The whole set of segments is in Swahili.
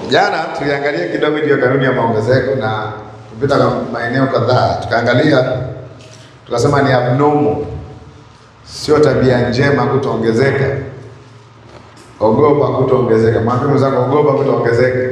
Jana tuliangalia kidogo juu ya kanuni ya maongezeko na kupita kwa maeneo kadhaa, tukaangalia tukasema ni abnormal, sio tabia njema kutoongezeka. Ogopa kutoongezeka. Mwambie mwenzako ogopa kutoongezeka,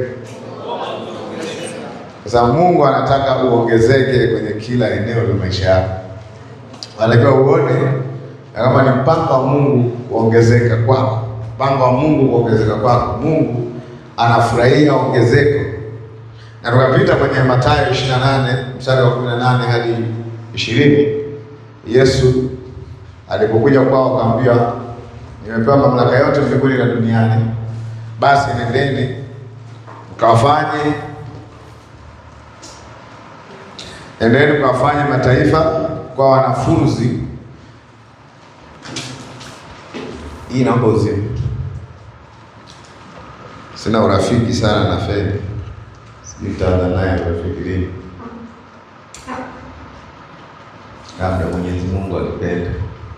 kwa sababu Mungu anataka uongezeke kwenye kila eneo la maisha yako. Anatakiwa uone na kama ni mpango wa Mungu kuongezeka kwako, mpango wa Mungu kuongezeka kwako. Mungu anafurahia ongezeko, na tukapita kwenye Mathayo 28 mstari wa 18 hadi 20. Yesu alipokuja kwao akaambia, nimepewa mamlaka yote mbinguni na duniani, basi nendeni mkawafanye nendeni mkawafanye mataifa kwa wanafunzi. Hii naomba uzime. Sina urafiki sana na Fedi, sijui nitaanza naye urafiki lini. Labda Mwenyezi Mungu alipenda.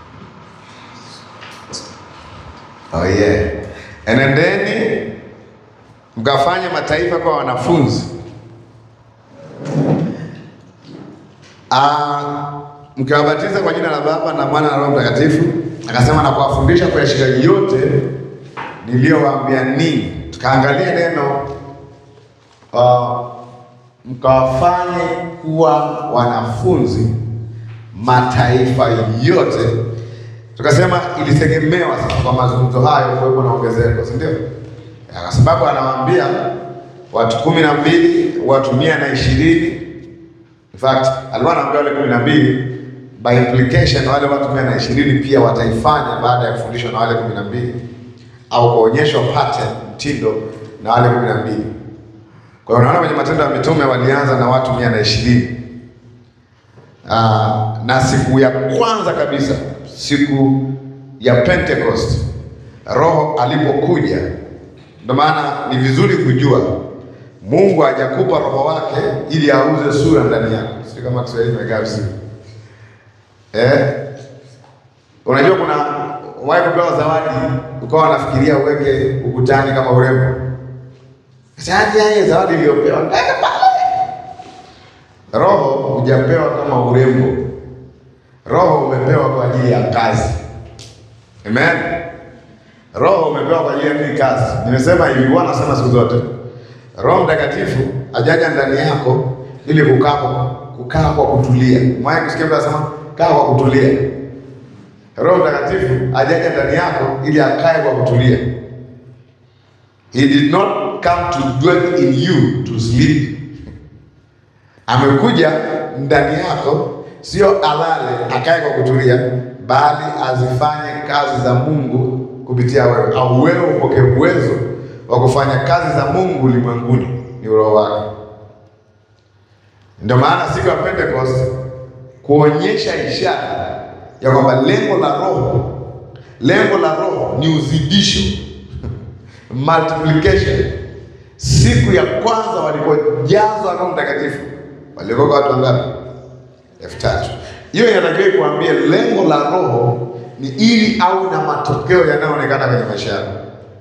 Oh yeah. Enendeni mkafanye mataifa kwa wanafunzi Ah, mkiwabatiza kwa jina la Baba na Mwana na Roho Mtakatifu, akasema na kuwafundisha kuyashika yote niliyowaambia ninyi. Tukaangalia neno uh, mkawafanye kuwa wanafunzi mataifa yote. Tukasema ilitegemewa sasa kwa mazungumzo hayo kuwepo na ongezeko, si ndio? Kwa sababu anawaambia watu kumi na mbili, watu mia na ishirini In fact, alikuwa anaambia wale kumi na mbili, by implication wale watu mia na ishirini pia wataifanya baada ya kufundishwa na wale kumi na mbili au kuonyeshwa pattern mtindo na wale kumi na mbili. Kwa hiyo unaona kwenye Matendo ya Mitume walianza na watu mia na ishirini Ah, na siku ya kwanza kabisa, siku ya Pentecost, Roho alipokuja. Ndio maana ni vizuri kujua Mungu hajakupa roho wake ili auze sura ndani yako. Sio kama Kiswahili imekaa vizuri. Eh? Unajua kuna wahi kupewa zawadi ukawa unafikiria uweke ukutani kama urembo. Sasa yeye zawadi iliyopewa ndani pale. Roho hujapewa kama urembo. Roho umepewa kwa ajili ya kazi. Amen. Roho umepewa kwa ajili ya nini kazi? Nimesema hivi, Bwana anasema siku zote Roho Mtakatifu ajaja ndani yako ili kukaa kwa kukaa kwa kutulia. Mwaye kusikia mtu anasema kaa kwa kutulia. Roho Mtakatifu ajaja ndani yako ili akae kwa kutulia. He did not come to dwell in you to sleep. Amekuja ndani yako sio alale akae kwa kutulia, bali azifanye kazi za Mungu kupitia wewe, au wewe upokee uwezo wa kufanya kazi za Mungu ulimwenguni ni roho wake. Ndio maana siku ya Pentecost kuonyesha ishara ya kwamba lengo la roho, lengo la roho ni uzidisho multiplication. Siku ya kwanza walipojazwa Roho Mtakatifu waliokoka watu wangapi? elfu tatu. Hiyo inatakiwa ikuambie lengo la roho ni ili au na matokeo yanayoonekana kwenye maisha yako.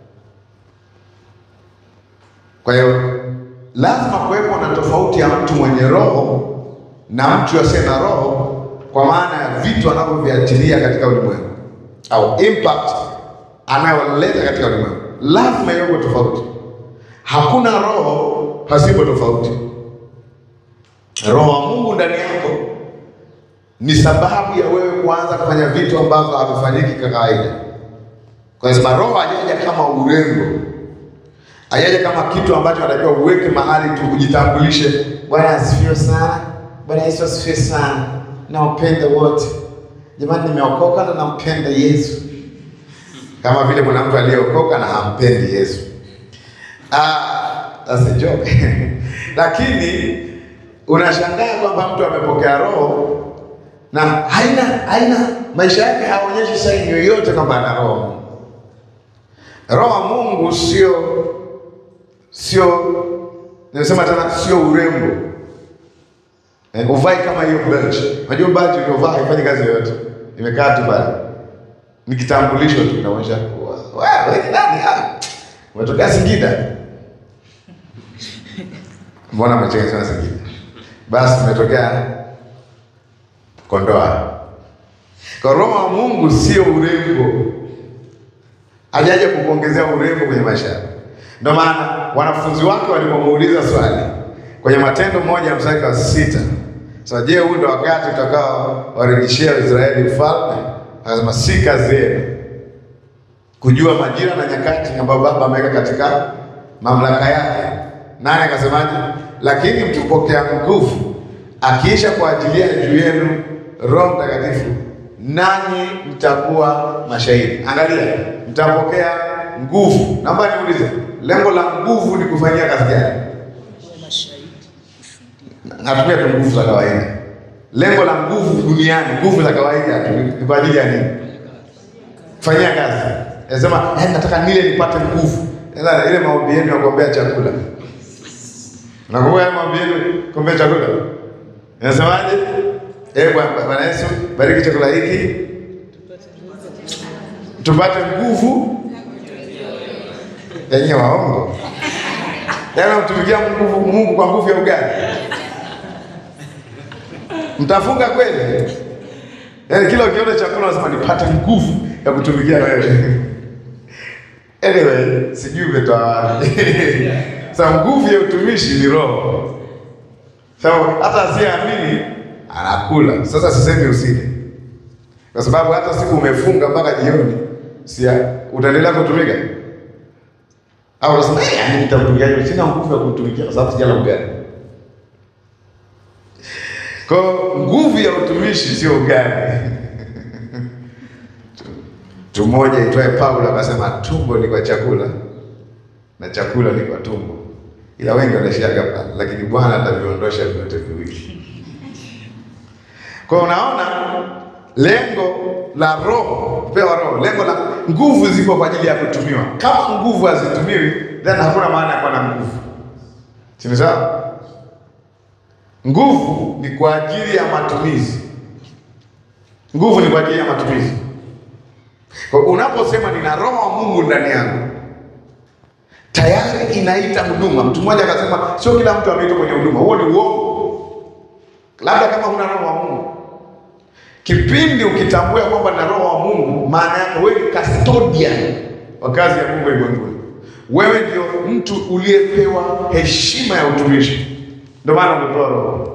Kwa hiyo lazima kuwepo na tofauti ya mtu mwenye roho na mtu asiye na roho, kwa maana ya vitu anavyoviachilia katika ulimwengu au impact anayoleta katika ulimwengu, lazima iwepo tofauti. Hakuna roho pasipo tofauti. Roho wa Mungu ndani yako ni sababu ya wewe kuanza kufanya vitu ambavyo havifanyiki kwa kawaida, kwa sababu roho hajaja kama urembo Ayaje kama kitu ambacho anatakiwa uweke mahali tu ujitambulishe. Bwana asifiwe sana. Bwana Yesu asifiwe sana. Nawapenda wote jamani, nimeokoka na nampenda Yesu, kama vile kuna mtu aliyeokoka na hampendi Yesu. Ah, that's a joke lakini unashangaa kwamba mtu amepokea roho na haina haina maisha yake haonyeshi saini yoyote kwamba ana roho. Roho wa Mungu sio sio nimesema tena, sio urembo eh, uvai kama hiyo badge. Unajua badge uliovaa haifanyi kazi yoyote, imekaa tu pale, ni kitambulisho tu, inaonyesha wewe ni nani. Ah, umetokea Singida Mbona mecheka sana zingine? Basi umetokea Kondoa. Kwa roho wa Mungu sio urembo, hajaje kukuongezea urembo kwenye maisha yako. Ndio maana wanafunzi wake walipomuuliza swali kwenye Matendo moja mstari wa sita so, je, huu ndio wakati utakao warejeshea Israeli ufalme? Akasema si kazi yenu kujua majira na nyakati ambayo Baba ameweka katika mamlaka yake. Nani akasemaje? Lakini mtupokea nguvu akiisha kuajilia juu yenu Roho Mtakatifu, nanyi mtakuwa mashahidi. Angalia, mtapokea nguvu. Naomba niulize, lengo la nguvu ni kufanyia kazi gani? Natumia tu nguvu za kawaida. Lengo la nguvu duniani, nguvu za kawaida tu ni kwa ajili ya nini? Kufanyia kazi. Nasema eh, nataka nile nipate nguvu. Ila ile maombi yenu ya kuombea chakula. Nakumbuka ile maombi yenu kuombea chakula. Nasemaje? Eh, Bwana Bwana Yesu, bariki chakula hiki. Tupate nguvu yenye waongo. Yaani mtumikia Mungu Mungu kwa nguvu ya ugali. Mtafunga kweli? Yaani kila ukiona chakula unasema nipate nguvu ya kutumikia wewe. Anyway, sijui umetoa wapi. Sasa nguvu ya utumishi ni roho. Sasa hata asiyeamini anakula. Sasa sisemi usile. Kwa sababu hata siku umefunga mpaka jioni, si utaendelea kutumika? Au unasema eh, yani nitamtumikia, sina nguvu ya kumtumikia kwa sababu sijala ugali. Kwa nguvu ya utumishi sio ugali. Mtu mmoja itwaye Paulo akasema tumbo ni kwa chakula na chakula ni kwa tumbo, ila wengi wanaishiaga pale, lakini Bwana ataviondosha vyote viwili. Kwa unaona, lengo la roho kupewa roho, lengo la nguvu ziko kwa ajili ya kutumiwa. Kama nguvu hazitumiwi, then hakuna maana ya kuwa na nguvu, si sawa? Nguvu ni kwa ajili ya matumizi. Nguvu ni kwa ajili ya matumizi. Kwa unaposema nina roho wa Mungu ndani yangu, tayari inaita huduma. Mtu mmoja akasema sio kila mtu ameitwa kwenye huduma. Huo ni uongo, labda kama huna roho wa Mungu. Kipindi ukitambua kwamba na roho wa Mungu, maana yake wewe ni custodian wa kazi ya Mungu ulimwenguni. Wewe ndio mtu uliyepewa heshima ya utumishi. Ndio maana umepewa roho.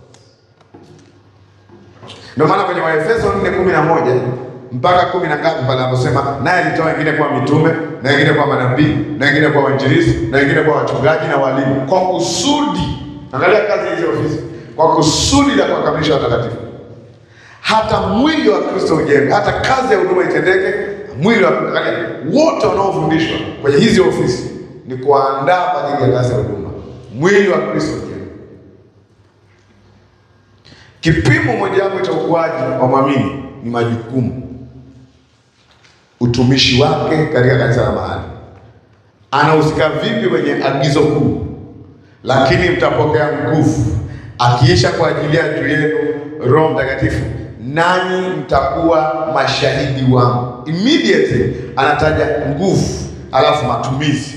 Ndio maana kwenye Waefeso 4:11 mpaka kumi na ngapi pale anaposema naye alitoa wengine kuwa mitume na wengine kuwa manabii na wengine kuwa wainjilisti na wengine kuwa wachungaji na walimu, kwa kusudi. Angalia kazi hizi ofisi, kwa kusudi la kuwakamilisha watakatifu, hata mwili wa Kristo ujenge, hata kazi ya huduma itendeke. Mwili wa angalia, wote wanaofundishwa kwenye hizi ofisi ni kuandaa kwa ajili ya kazi ya huduma, mwili wa Kristo ujenge. Kipimo mojawapo cha ukuaji wa mwamini ni majukumu utumishi wake katika kanisa la mahali, anahusika vipi kwenye agizo kuu, lakini mtapokea nguvu akiisha kwa ajili ya juu yenu Roho Mtakatifu, nanyi mtakuwa mashahidi wangu. Immediately anataja nguvu, alafu matumizi.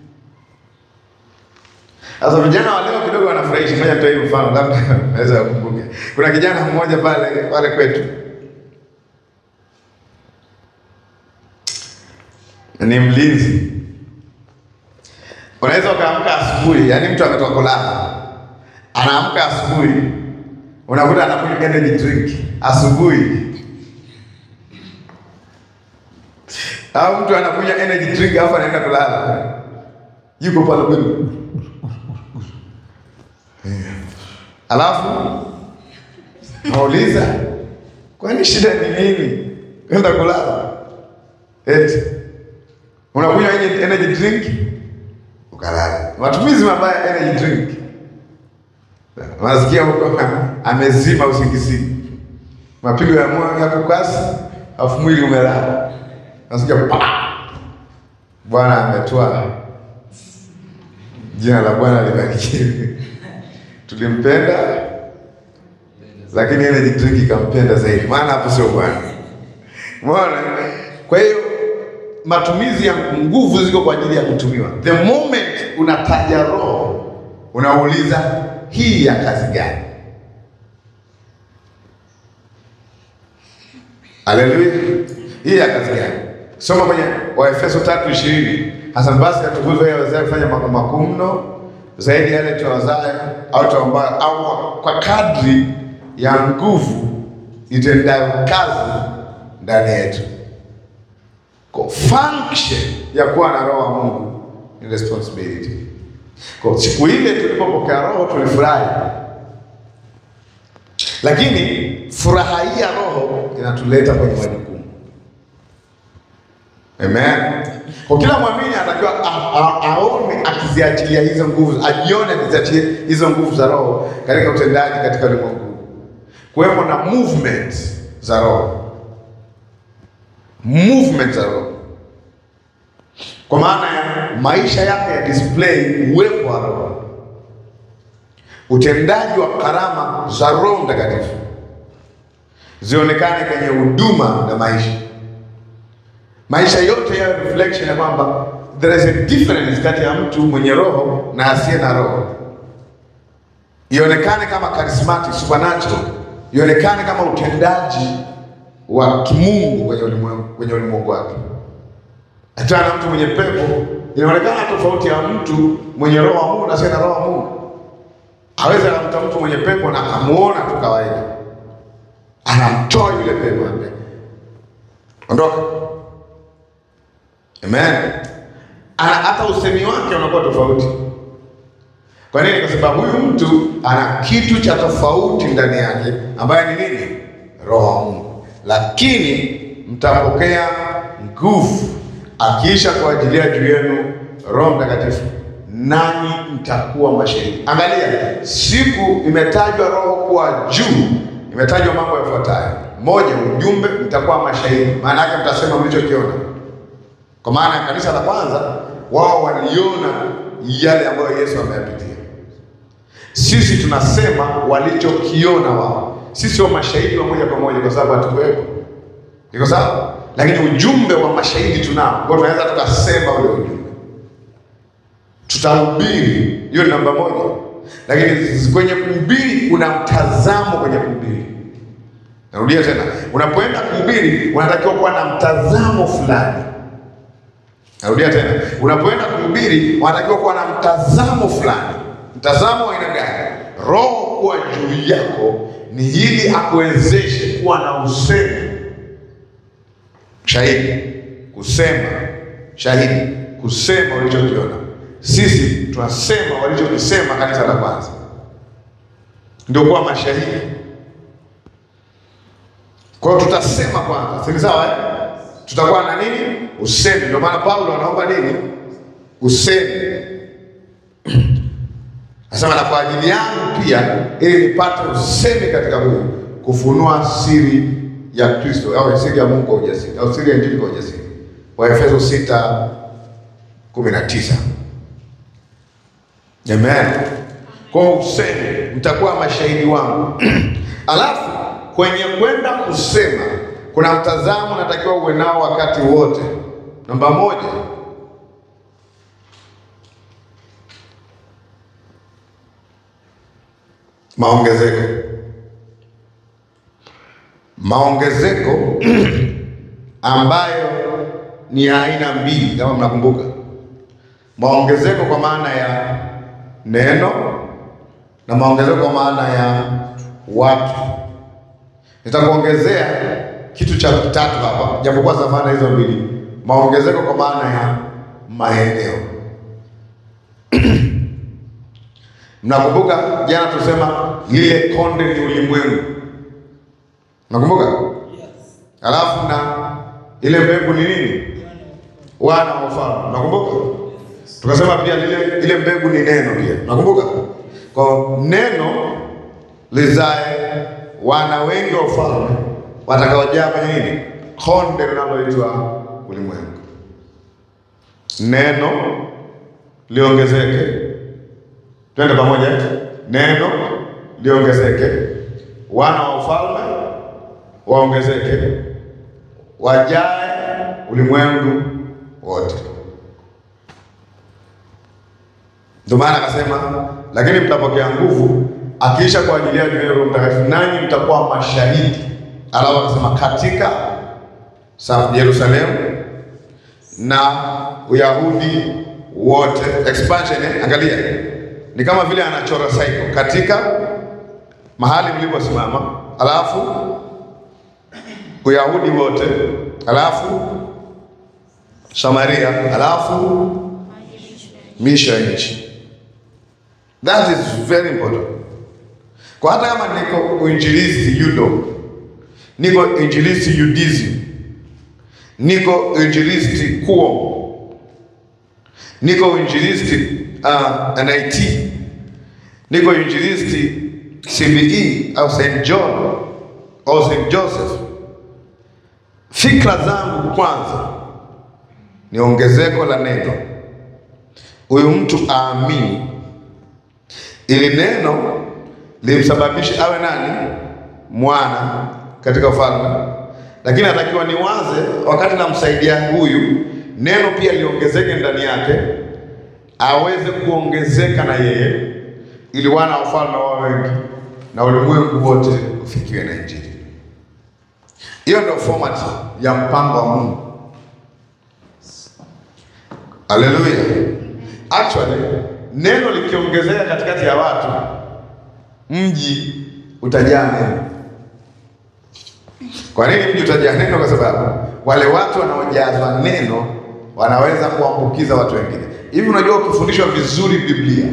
Sasa vijana wa leo kidogo wanafurahisha. Ngoja nitoe mfano, labda naweza kukumbuka. Kuna kijana mmoja pale pale kwetu ni mlinzi. Unaweza ukaamka asubuhi, yaani mtu ametoka kulala, anaamka asubuhi, unakuta anakunywa energy drink asubuhi, au mtu anakunywa energy drink alafu anaenda kulala, yuko pale kweli, alafu nauliza, kwani shida ni nini kwenda kulala eti unakunywa energy drink ukalala. Matumizi mabaya ya energy drink, unasikia huko amezima usingizini, mapigo ya moyo yako kasi, afu mwili umelala, nasikia pa, Bwana ametoa. Jina la Bwana libarikiwe. Tulimpenda, lakini energy drink ikampenda zaidi, maana hapo sio Bwana. Umeona? Kwa hiyo matumizi ya nguvu ziko kwa ajili ya kutumiwa. The moment unataja roho, unauliza hii ya kazi gani? Haleluya! hii ya kazi gani? Soma kwenye Waefeso tatu ishirini Hasan basi atukuzwe yeye awezaye kufanya mambo makuu mno zaidi ya yale tuwazaye au tuombayo au kwa kadri ya nguvu itendayo kazi ndani yetu. Kwa function ya kuwa na roho wa Mungu ni responsibility. Kwa siku ile tulipopokea roho tulifurahi, lakini furaha hii ya roho inatuleta kwenye majukumu. Amen. Kwa kila mwamini anatakiwa a- a- aone akiziachilia hizo nguvu, ajione akiziachilia hizo nguvu za roho katika utendaji katika ulimwengu, kuwepo na movement za roho, movement za roho, kwa maana ya maisha yake ya display uwepo wa roho, utendaji wa karama za Roho Mtakatifu zionekane kwenye huduma na maisha maisha yote yayo reflection ya kwamba there is a difference kati ya mtu mwenye roho na asiye na roho, ionekane kama charismatic supernatural, ionekane kama utendaji wa kimungu kwenye ulimwengu kwenye ulimwengu wake. Hata na mtu mwenye pepo inaonekana tofauti ya mtu mwenye roho wa Mungu na asiye na roho wa Mungu. Aweza akamta mtu mwenye pepo na akamuona tu kawaida, anamtoa yule pepo, ambaye ondoka Amen. Ana hata usemi wake unakuwa tofauti. Kwa nini? Kwa sababu huyu mtu ana kitu cha tofauti ndani yake ambaye ni nini? Roho wa Mungu. Lakini mtapokea nguvu akiisha kuajilia juu yenu Roho Mtakatifu, nanyi mtakuwa mashahidi. Angalia, siku imetajwa roho kuwa juu, imetajwa mambo yafuatayo: moja, ujumbe, mtakuwa mashahidi. Maana yake mtasema mlichokiona kwa maana ya kanisa la kwanza, wao waliona yale ambayo Yesu ameyapitia. Sisi tunasema walichokiona wao. Sisi sio mashahidi wa moja kwa moja, kwa sababu hatukuwepo. Iko sawa? Lakini ujumbe wa mashahidi tunao, kwa tunaweza tukasema ule ujumbe, tutahubiri. Hiyo ni namba moja, lakini kwenye kuhubiri kuna mtazamo kwenye kuhubiri. Narudia tena, unapoenda kuhubiri unatakiwa kuwa na mtazamo fulani. Narudia tena, unapoenda kuhubiri unatakiwa kuwa na mtazamo fulani. Mtazamo wa aina gani? Roho kuwa juu yako ni ili akuwezeshe kuwa na usemi shahidi, kusema shahidi, kusema ulichokiona. Sisi tunasema walichokisema kanisa la kwanza, ndio kuwa mashahidi. Kwa hiyo tutasema kwanza, si sawa eh? Tutakuwa na nini? Usemi. Ndio maana Paulo anaomba nini? Usemi. Anasema na kwa ajili yangu pia, ili nipate usemi katika huyu, kufunua siri ya Kristo au siri ya Mungu kwa ujasiri, au siri ya Injili kwa ujasiri. Waefeso 6 19. Amen. Kwa usemi, mtakuwa mashahidi wangu. Alafu kwenye kwenda kusema kuna mtazamo natakiwa uwe nao wakati wote. Namba moja, maongezeko. Maongezeko ambayo ni ya aina mbili, kama mnakumbuka, maongezeko kwa maana ya neno na maongezeko kwa maana ya watu. Nitakuongezea kitu cha tatu hapa, japokuwa zamana hizo mbili, maongezeko kwa maana ya maeneo. Mnakumbuka jana tusema lile konde ni ulimwengu, nakumbuka alafu na ile mbegu ni nini? Wana wa ufalme, nakumbuka tukasema pia lile ile mbegu ni neno pia, nakumbuka kwa neno lizae wana wengi wa ufalme watakaojaa kwenye nini? Konde linaloitwa ulimwengu. Neno liongezeke, twende pamoja. Neno liongezeke, wana wa ufalme waongezeke, wajae ulimwengu wote. Ndio maana akasema, lakini mtapokea nguvu akiisha kwa ajili yenu yeye Roho Mtakatifu, nanyi mtakuwa mashahidi. Alafu akasema katika sa- Yerusalemu na Uyahudi wote. Expansion eh? Angalia, ni kama vile anachora cycle katika mahali mliposimama, alafu Uyahudi wote, alafu Samaria, alafu misho ya nchi. That is very important. Kwa hata kama niko uinjilisti yudo, niko injilisti UDSM, niko injilisti kuo, niko uinjilisti uh, NIT, niko uinjilisti CBE au St John au St Joseph. Fikra zangu kwanza ni ongezeko la neno, huyu mtu aamini, ili neno limsababishe awe nani? Mwana katika ufalme. Lakini natakiwa niwaze, wakati namsaidia huyu, neno pia liongezeke ndani yake, aweze kuongezeka na yeye, ili wana wa ufalme wawe wengi na ulimwengu wote ufikiwe na Injili. Hiyo ndio format ya mpango wa Mungu. Haleluya! Actually, neno likiongezeka katikati ya watu, mji utajaa neno. Kwa nini mji utajaa neno? Kwa sababu wale watu wanaojazwa neno wanaweza kuambukiza watu wengine. Hivi unajua, ukifundishwa vizuri Biblia,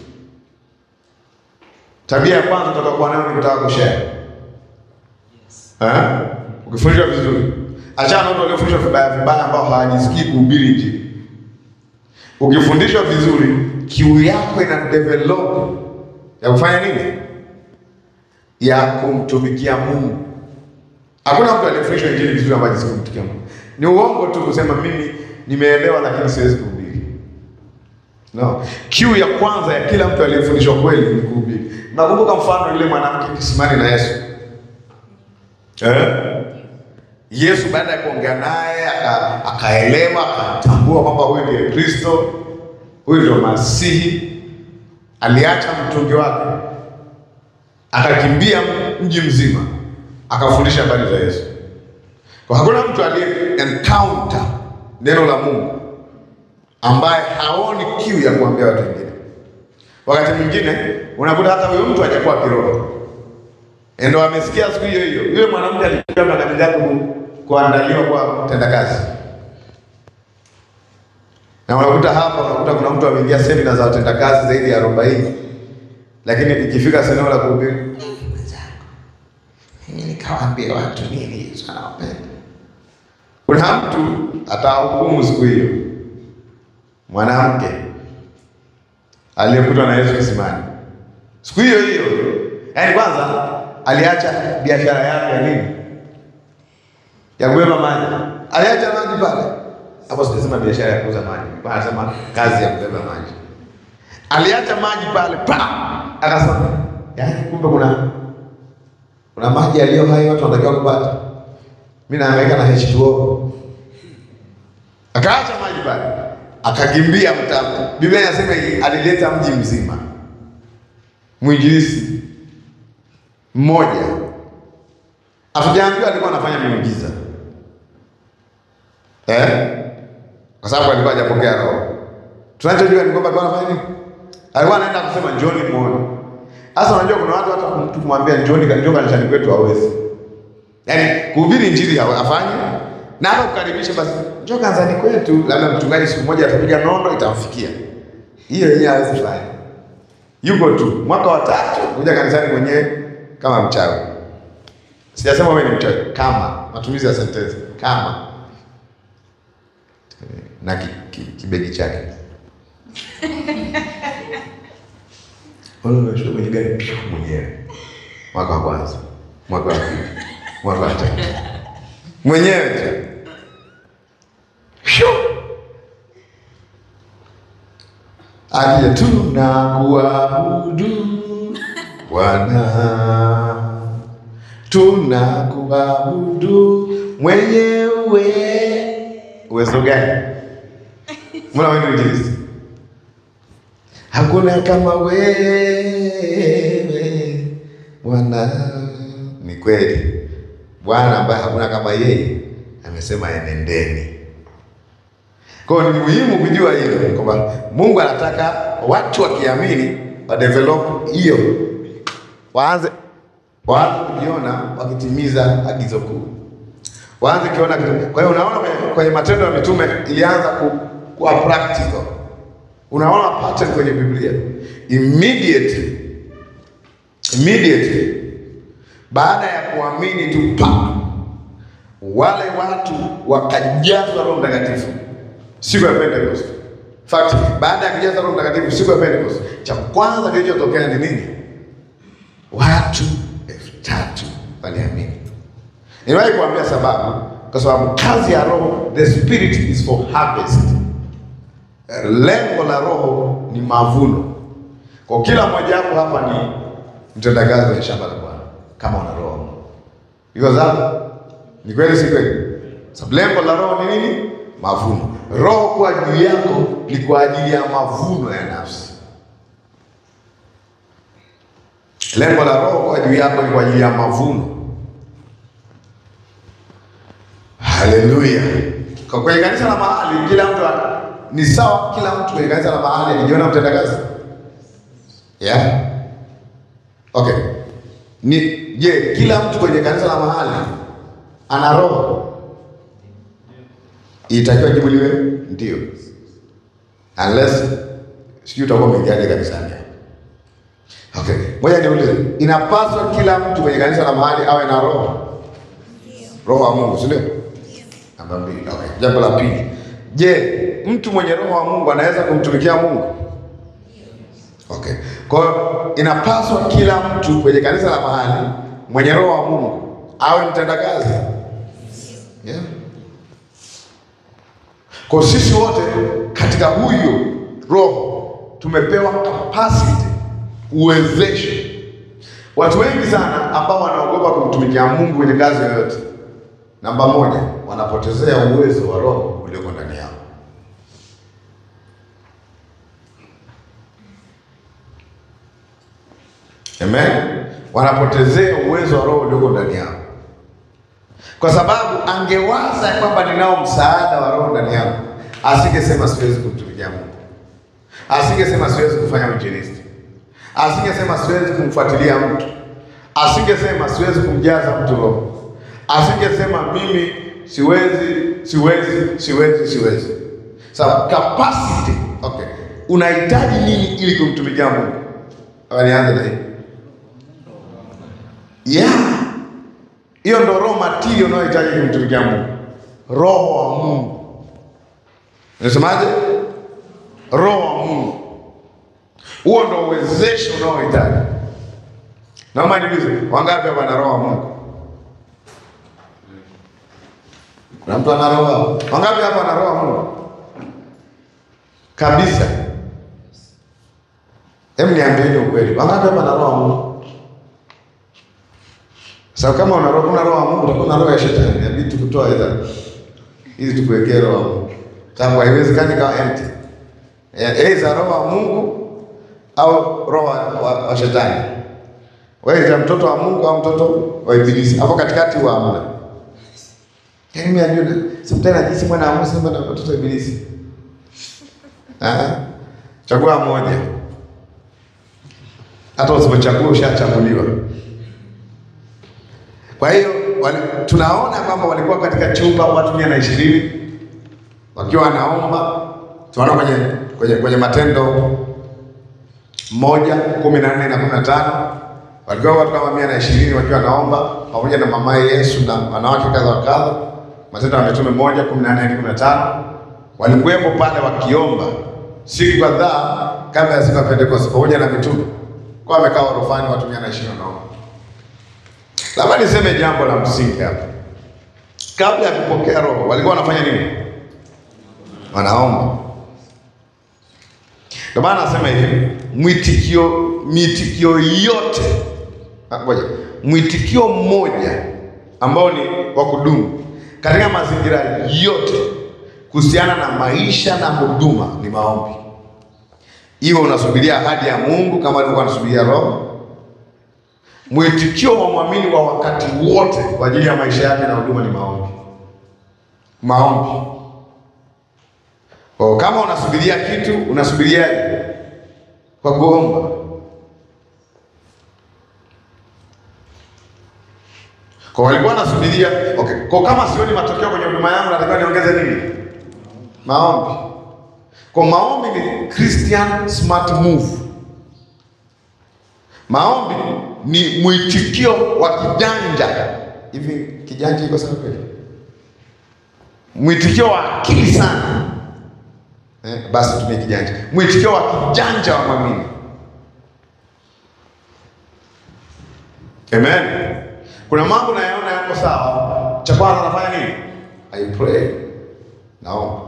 tabia ya kwanza utakayokuwa nayo ni kutaka kushare. Eh? Ukifundishwa vizuri, achana na watu waliofundishwa vibaya vibaya ambao hawajisikii kuhubiri Injili. Ukifundishwa vizuri, kiu yako ina develop ya kufanya nini? Ya kumtumikia Mungu. Hakuna mtu aliyefundishwa Injili vizuri ambaye hajisikii kumtumikia Mungu. Ni uongo tu kusema mimi nimeelewa lakini siwezi kuhubiri. No. Kiu ya kwanza ya kila mtu aliyefundishwa kweli ni kuhubiri. Nakumbuka mfano yule mwanamke kisimani na Yesu. Eh? Yesu baada ya kuongea naye aka- akaelewa akatambua kwamba huyu ndiye Kristo, huyu ndio Masihi. Aliacha mtungi wake akakimbia mji mzima akafundisha habari za Yesu. Kwa hakuna mtu aliye encounter neno la Mungu ambaye haoni kiu ya kuambia watu wengine. Wakati mwingine unakuta hata huyo mtu hajakuwa kiroho ndio amesikia siku hiyo hiyo, yule mwanamke alikuwa makabidhi yake ku- kuandaliwa kwa utendakazi, na unakuta hapa, unakuta kuna mtu ameingia semina za utendakazi zaidi ya arobaini, lakini ikifika eneo la kuhubiri, mwenzangu, mimi nikawaambia watu nini Yesu anawapenda. Kuna mtu atahukumu siku hiyo, mwanamke aliyekutwa na Yesu kisimani siku hiyo hiyo, yaani kwanza aliacha biashara yake ya nini, ya kubeba maji, aliacha maji pale hapo. Sijasema biashara ya kuuza maji, nilikuwa nasema kazi ya kubeba maji. Aliacha maji pale pa, akasema yaani, kumbe kuna kuna maji yaliyo hai watu wanatakiwa kupata. Mimi nahangaika na H2O. Akaacha maji pale, akakimbia mtaa. Biblia inasema hivi, alileta mji mzima mwinjilisi mmoja hatujaambiwa alikuwa anafanya miujiza eh? Kwa sababu alikuwa hajapokea Roho. Tunachojua ni kwamba alikuwa anafanya nini? Alikuwa anaenda kusema njoni muone. Sasa unajua kuna watu hata mtu kumwambia njoni, njoo kanisani kwetu hawezi, yaani kuhubiri injili hafanyi na hata kukaribisha, basi njoo kanisani kwetu, labda mchungaji siku moja atapiga nondo itamfikia, hiyo yeye hawezi fanya yuko tu mwaka wa tatu kuja kanisani mwenyewe kama mchawi. Sijasema wewe ni mchawi, kama matumizi ya sentensi kama na ki, ki, kibegi chake unashuka kwenye gari pia mwenyewe, mwaka wa kwanza, mwaka wa pili, mwaka wa tatu, mwenyewe tu Shoo! Akija tunakuabudu Bwana, tunakuabudu mwenyewe. Uwezo gani? Mbona wewe ni injilisti? Hakuna kama wewe Bwana. Ni kweli, Bwana ambaye hakuna kama yeye amesema enendeni. Kwa hiyo ni muhimu kujua hilo kwamba Mungu anataka watu wakiamini wa develop hiyo, waanze waanze kujiona wakitimiza agizo kuu, waanze kuona kitu. Kwa hiyo unaona kwenye, kwenye Matendo ya Mitume ilianza ku, kuwa practical. Unaona pattern kwenye Biblia immediately immediately baada ya kuamini tu pa wale watu wakajazwa Roho Mtakatifu siku ya Pentecost. Fact, baada ya kujazwa Roho Mtakatifu siku ya Pentecost, cha kwanza kilichotokea ni nini? Watu elfu tatu waliamini. Niwahi kuambia sababu, kwa sababu kazi ya Roho, the spirit is for harvest. Lengo la Roho ni mavuno. Kwa kila mmoja wapo hapa ni mtendakazi kwenye shamba la Bwana kama una roho. Iko sawa? Ni kweli si kweli? Sababu lengo la roho ni nini? Mavuno. Roho kuwa juu yako ni kwa ajili ya mavuno ya nafsi. Lengo la roho kuwa juu yako ni kwa ajili ya mavuno. Haleluya! Kwa kwenye kanisa la mahali, kila mtu ni sawa. Kila mtu kwenye kanisa la mahali anajiona mtendakazi, yeah? Okay. Ni je, kila mtu kwenye kanisa la mahali ana roho? Itakiwa jibu liwe ndio, unless sijui utakuwa umeingiaje kanisani. Okay, ngoja niulize, inapaswa kila mtu kwenye kanisa la mahali awe na roho, roho wa Mungu, si ndio? Namba mbili. Okay, jambo la pili, je, mtu mwenye roho wa Mungu anaweza kumtumikia Mungu? Okay. Kwa hiyo inapaswa kila mtu kwenye kanisa la mahali mwenye roho wa Mungu awe mtendakazi. Yeah. Kwa sisi wote katika huyo roho tumepewa capacity, uwezesho. Watu wengi sana ambao wanaogopa kumtumikia Mungu kwenye kazi yoyote, namba moja, wanapotezea uwezo wa roho ulioko ndani yao. Amen. Wanapotezea uwezo wa roho ulioko ndani yao, kwa sababu angewaza ya kwamba ninao msaada wa roho ndani yao, asingesema siwezi kumtumikia Mungu, asingesema siwezi kufanya uinjilisti, asingesema siwezi kumfuatilia mtu, asingesema siwezi kumjaza mtu roho, asingesema mimi siwezi, siwezi, siwezi, siwezi. Sababu capacity. Okay, unahitaji nini ili kumtumikia Mungu? Wanianze na hii Yeah. Hiyo ndo roho material unayohitaji kumtumikia Mungu. Roho wa Mungu. Unasemaje? Roho wa Mungu. Huo ndo uwezesho unaohitaji. Naomba niulize, wangapi hapa na roho wa Mungu? Kuna mtu ana roho? Wangapi hapa na roho wa Mungu? Kabisa. Hebu niambieni ukweli. Wangapi hapa na roho wa Mungu? Sasa kama una roho una roho wa Mungu utakuwa na roho ya shetani. Inabidi tukutoa idha ili tukuwekee roho wa Mungu. Sababu haiwezekani kama empty. Aidha roho wa Mungu au roho wa, wa, wa shetani. Wewe ni mtoto wa Mungu au mtoto wa ibilisi. Hapo katikati huwa hamna. Yaani mimi najua simtana jinsi mwana wa Mungu sema na mtoto wa ibilisi. Ah. Chagua moja. Hata usipochagua ushachaguliwa. Kwa hiyo tunaona kwamba walikuwa katika chumba watu mia na ishirini wakiwa wanaomba. Tunaona kwenye, kwenye, kwenye Matendo moja kumi na nne na kumi na tano walikuwa watu kama mia na ishirini wakiwa wanaomba pamoja na mamaye Yesu na wanawake kadha wa kadha. Matendo ya Mitume moja kumi na nne hadi kumi na tano walikuwepo pale wakiomba siku kadhaa kabla ya siku ya Pentekoste pamoja na mitume, kwa wamekaa orofani watu mia na ishirini wanaomba Labda niseme jambo la msingi hapa. Kabla ya kupokea Roho walikuwa wanafanya nini? Wanaomba. Ndio maana nasema hivi, mwitikio mitikio yote, ngoja, mwitikio mmoja ambao ni wa kudumu katika mazingira yote kuhusiana na maisha na huduma ni maombi. iwe unasubiria ahadi ya Mungu kama alivyokuwa anasubiria Roho. Mwitikio wa mwamini wa wakati wote kwa ajili ya maisha yake na huduma ni maombi. Maombi. Kwa kama unasubiria kitu, unasubiriaje? Kwa kuomba. Kwa walikuwa wanasubiria, okay. Kwa kama sioni matokeo kwenye huduma yangu, natakiwa niongeze nini? Maombi. Kwa maombi ni Christian smart move. Maombi ni mwitikio wa kijanja. Hivi kijanja iko sawa kweli? Mwitikio wa akili sana. Eh, basi tumie kijanja. Mwitikio wa kijanja wa mwamini. Amen. Kuna mambo nayaona yako sawa. Cha kwanza nafanya nini? I pray. Naomba.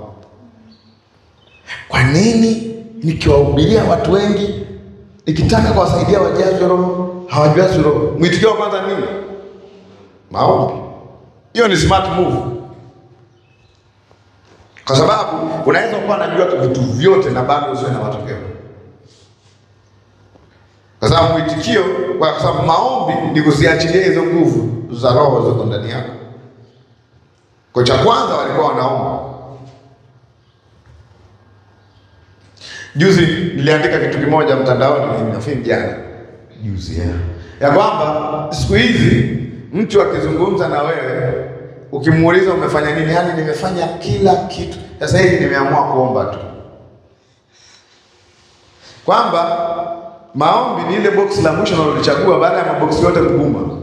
Kwa nini nikiwahubiria watu wengi nikitaka kuwasaidia wajazwe roho hawajazwi roho? Mwitikio wa kwanza nini? Maombi. Hiyo ni smart move, kwa sababu unaweza kuwa unajua vitu vyote na bado usiwe na matokeo, kwa sababu mwitikio, kwa sababu maombi ni kuziachilia hizo nguvu za roho ziko ndani yako. Kwa cha kwanza walikuwa wanaomba. Juzi niliandika kitu kimoja mtandaoni, nafikiri jana juzi, ya, ya kwamba siku hizi mtu akizungumza na wewe ukimuuliza umefanya nini, yaani nimefanya kila kitu, sasa hivi nimeamua kuomba tu, kwamba maombi ni ile boksi la mwisho unalolichagua baada ya maboksi yote kuguma.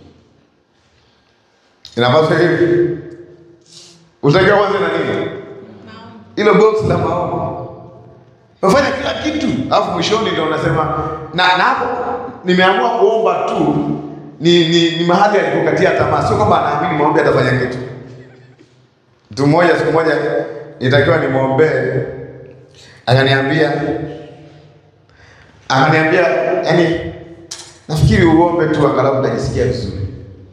Inapaswa hivi, utakiwa kwanza na nini? Hilo boksi la maombi Umefanya kila kitu, alafu mwishoni ndio unasema na na hapo nimeamua kuomba tu. Ni, ni, ni mahali alipokatia tamaa, sio kwamba anaamini maombi atafanya kitu. Mtu mmoja siku moja nitakiwa nimwombee, akaniambia akaniambia, yani nafikiri uombe tu angalau utajisikia vizuri.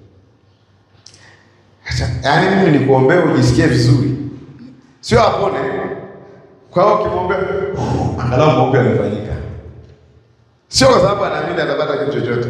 Yaani mimi nikuombee ujisikie vizuri, sio apone kwa hiyo ukimwombea angalau maombi yamefanyika, sio kwa sababu anaamini atapata kitu chochote.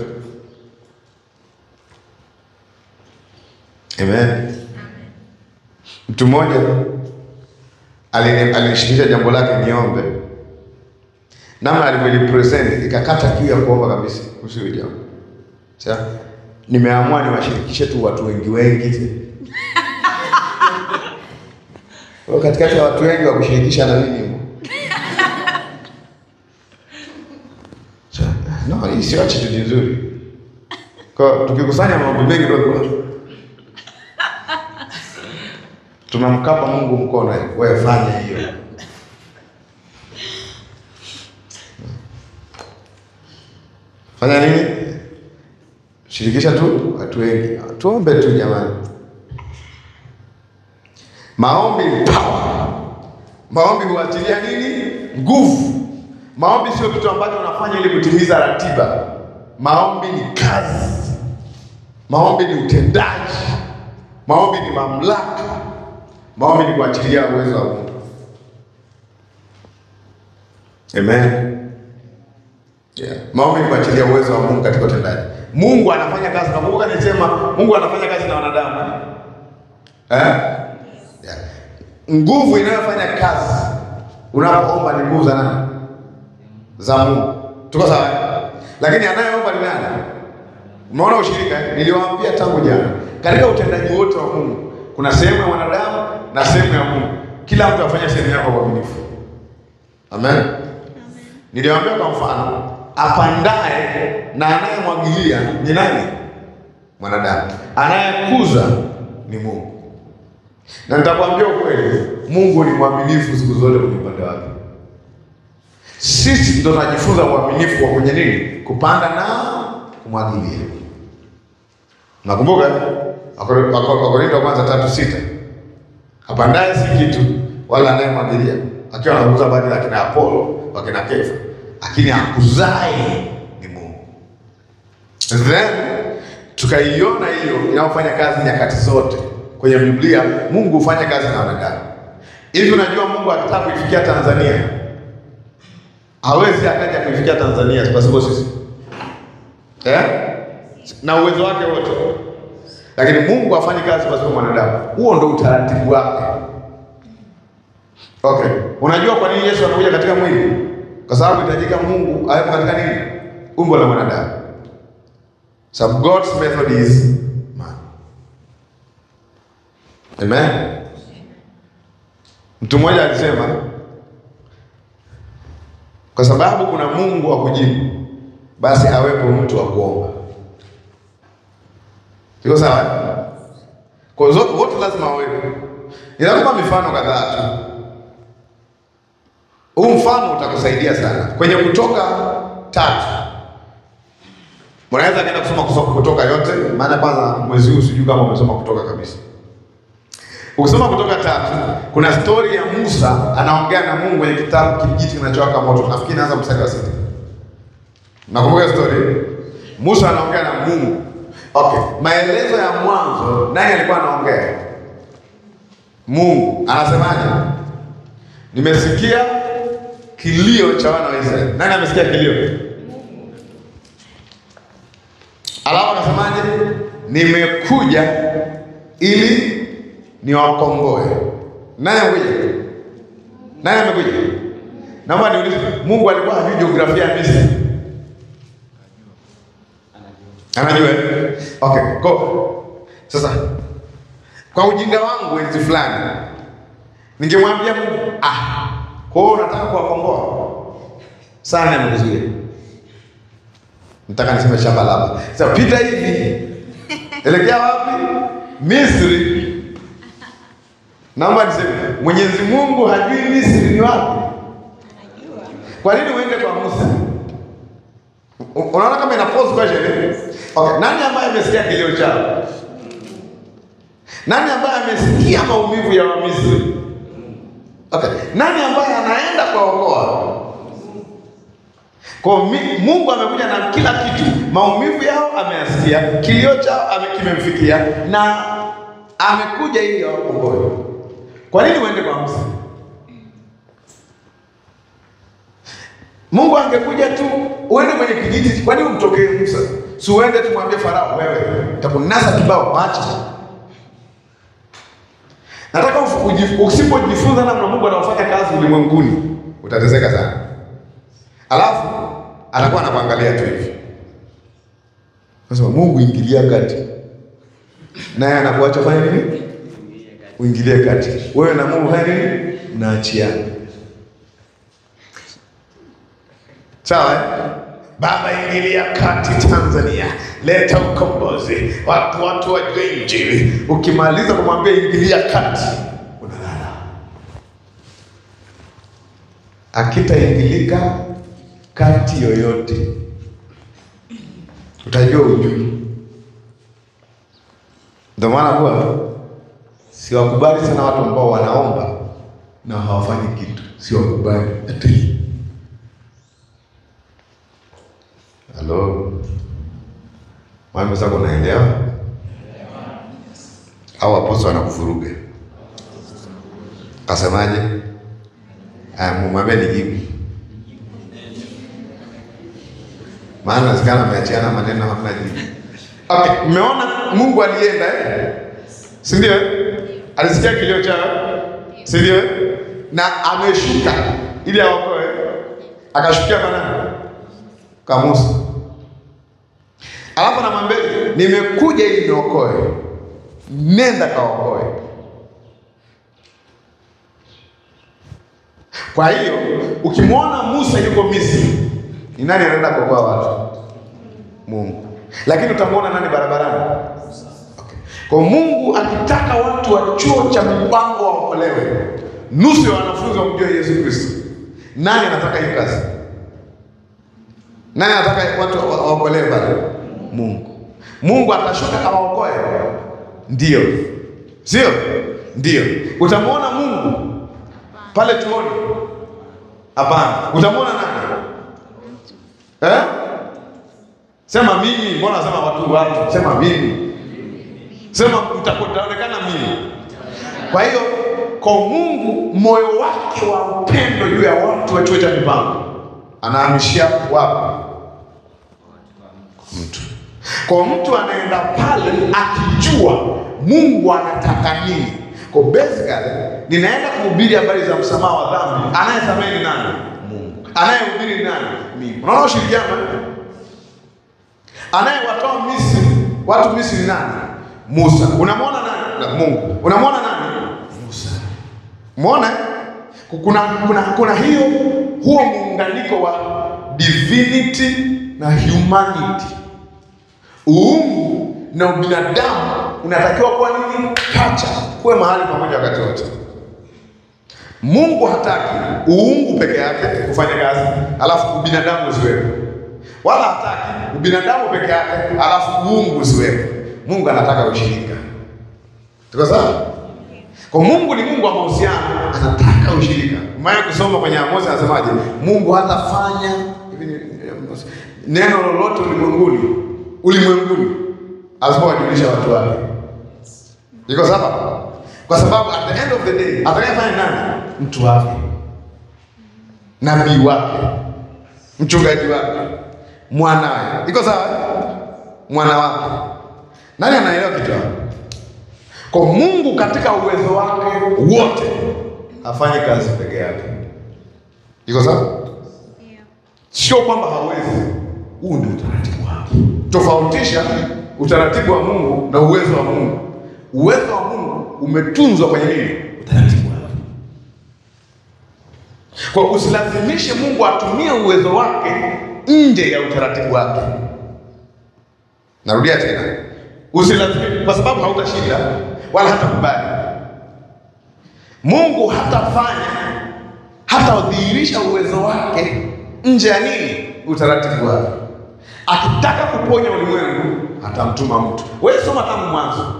Amen. Mtu mmoja alinishikilisha jambo lake niombe, namna alivyolipresent ikakata kiu ya kuomba kabisa kuhusu hilo jambo. Sasa nimeamua niwashirikishe tu watu wengi wengi katikati ya watu wengi wa kushirikisha na mimi no, hii sio attitude nzuri. Kwa tukikusanya maombi mengi ndio tunamkapa Mungu mkono, wewe fanya hiyo. Fanya nini? Shirikisha tu watu wengi, tuombe tu jamani. Maombi ni power. Maombi huachilia nini? Nguvu. Maombi sio kitu ambacho unafanya ili kutimiza ratiba. Maombi ni kazi. Maombi ni utendaji. Maombi ni mamlaka. Maombi ni kuachilia uwezo wa Mungu. Amen. Yeah. Maombi ni kuachilia uwezo wa Mungu katika utendaji. Mungu anafanya kazi. Nakumbuka nilisema Mungu anafanya kazi na wanadamu. Eh? Yeah. Nguvu inayofanya kazi unapoomba ni nguvu za nani? Za Mungu. Tuko sawa? Lakini anayeomba ni nani? Umeona ushirika? Niliwaambia tangu jana, katika utendaji wote wa Mungu kuna sehemu ya mwanadamu na sehemu ya Mungu. Kila mtu afanye sehemu yake kwa uaminifu. Amen. Niliwaambia kwa mfano, apandaye na anayemwagilia ni nani? Mwanadamu. Anayekuza ni Mungu. Na nitakwambia ukweli, Mungu ni mwaminifu siku zote kwenye upande wake. Sisi ndo tunajifunza uaminifu wa kwenye nini? Kupanda na kumwagilia. Nakumbuka Wakorintho wa kwanza tatu sita, apandaye si kitu wala anayemwagilia, akiwa anakuza baadhi ya kina Apolo wakina Kefa, lakini akuzae ni Mungu. Then tukaiona hiyo inayofanya kazi nyakati zote kwenye Biblia. Mungu hufanya kazi na wanadamu. Hivi unajua Mungu akitaka kuifikia Tanzania hawezi akaja kuifikia Tanzania pasipo sisi eh? na uwezo wake wote, lakini Mungu hafanyi kazi pasipo mwanadamu. Huo ndo utaratibu wake. Okay, unajua kwa nini Yesu anakuja katika mwili? Kwa sababu itajika Mungu awepo katika nini? Umbo la mwanadamu. So God's method is man. Amen. Mtu mmoja alisema kwa sababu kuna Mungu wa kujibu, basi awepo mtu wa kuomba. Iko sawa? Kwa hiyo zote wote lazima wawepo. Ninakupa mifano kadhaa tu. Huu mfano utakusaidia sana kwenye Kutoka tatu. Unaweza kwenda kusoma kusoma Kutoka yote, maana kwanza mwezi huu sijui kama umesoma Kutoka kabisa. Ukisoma Kutoka tatu, kuna stori ya Musa anaongea na Mungu kwenye kitabu kijiti kinachowaka moto. Nafikiri naanza mstari wa sita. Nakumbuka stori. Musa anaongea na Mungu. Okay, maelezo ya mwanzo, nani alikuwa anaongea? Mungu anasemaje? Nimesikia kilio cha wana wa Israeli. Nani amesikia kilio? Alafu anasemaje? Nimekuja ili niwakomboe. Nani amekuja? Nani amekuja? Naomba niulize, Mungu alikuwa hajui jiografia ya Misri? Anajua. eh? Okay, go. Sasa kwa ujinga wangu enzi fulani ningemwambia Mungu, ah, kwa hiyo unataka kuwakomboa sana, amekuzuia nataka niseme shamba laba. Sasa pita hivi, elekea wapi? Misri. Naomba niseme Mwenyezi Mungu hajui Misri ni wapi? Kwa nini uende kwa Musa? U- Unaona kama ina pose question eh? Okay, nani ambaye amesikia kilio chao? Nani ambaye amesikia maumivu ya Wamisri? Okay, nani ambaye anaenda kuwaokoa? Kwa mi- Mungu amekuja na kila kitu, maumivu yao ameyasikia, kilio chao ame- kimemfikia na amekuja ili awakomboe. Kwa nini uende kwa Musa? Mungu angekuja tu uende kwenye kijiji, kwa nini umtokee Musa? Si uende tumwambie Farao, wewe takunasa kibao macho. Nataka ufu- uji- usipojifunza namna Mungu anaofanya kazi ulimwenguni utateseka sana. Alafu atakuwa anakuangalia tu hivi, nasema Mungu ingilia kati, naye anakuacha fanya nini? Uingilie kati, wewe na Mungu fanya nini? Mnaachiana. Sawa? eh? Baba, ingilia kati Tanzania, leta ukombozi, watu watu wajue Injili. Ukimaliza kumwambia ingilia kati, unalala. Akitaingilika kati yoyote, utajua ujui. Ndio maana kuwa siwakubali sana watu ambao wanaomba na hawafanyi kitu, siwakubali hata hii Halo, mwambie sasa, unaelewa au aposto anakuvuruga? Kasemaje? Aya, mwambie nijibu, maana nazikana ameachiana maneno hamna jibu. Okay, mmeona Mungu alienda eh? si ndio? Alisikia kilio chao, si ndio? Na ameshuka ili aokoe, akashukia kwa nani? Kwa Musa. Alafu anamwambia nimekuja ili niokoe, nenda kaokoe. Kwa hiyo ukimwona Musa yuko Misri, ni nani anaenda kuokoa watu? Mungu. Lakini utamwona nani barabarani? Okay. Kwa Mungu akitaka watu wa chuo cha mipango waokolewe, nusu ya wanafunzi wamjue Yesu Kristo. Nani anataka hiyo kazi? Nani anataka watu wa- waokolewe pale? Mungu. Mungu atashuka awaokoe? Ndio, sio? Ndio. Utamwona Mungu pale tuoni? Hapana. Utamwona nani? Eh? Sema mimi. Mbona nasema watu watu? Sema mimi. Sema mtaonekana mimi. Kwa hiyo kwa Mungu moyo wake wa upendo juu ya watu wa chuo cha mipango anahamishia wapi? Mtu. Kwa mtu anaenda pale akijua Mungu anataka nini. Kwa basically ninaenda kuhubiri habari za msamaha wa dhambi. Anayesamehe ni nani? Mungu. Anayehubiri ni nani? Mimi. Unaona ushirikiano? Anayewatoa Misri, watu Misri ni nani? Musa. Unamwona nani? Na Mungu. Unamwona nani? Musa. Umeona? Kuna, kuna, kuna hiyo huo muunganiko wa divinity na humanity. Uungu na ubinadamu unatakiwa kuwa nini? Pacha, kuwe mahali pamoja wakati wote. Mungu hataki uungu peke yake kufanya kazi, alafu ubinadamu usiwepo, wala hataki ubinadamu peke yake, alafu uungu usiwepo. Mungu anataka ushirika. Tuko sawa? Kwa Mungu ni Mungu wa mahusiano, anataka ushirika. Maya kusoma kwenye Amosi anasemaje? Mungu hatafanya hivi ni- neno lolote ulimwenguni ulimwenguni asipowajulisha watu wake. Iko sawa? Kwa sababu at the end of the day atakayefanya nani? Mtu wake, nabii wake, mchungaji wake, mwanawe. Iko sawa? Mwana wake. Nani anaelewa kitu hapo? Kwa Mungu katika uwezo wake wote afanye kazi peke yake. Iko sawa? Sio kwamba hawezi. Huu ndio utaratibu wake. Tofautisha utaratibu wa Mungu na uwezo wa Mungu. Uwezo wa Mungu umetunzwa kwenye nini? Utaratibu wake. Kwa usilazimishe Mungu atumie uwezo wake nje ya utaratibu wake. Narudia tena, usilazimishe, kwa sababu hautashinda wala hatakubali. Mungu hatafanya hatadhihirisha uwezo wake nje ya nini? Utaratibu wake. Akitaka kuponya ulimwengu atamtuma mtu. Wewe soma tangu mwanzo.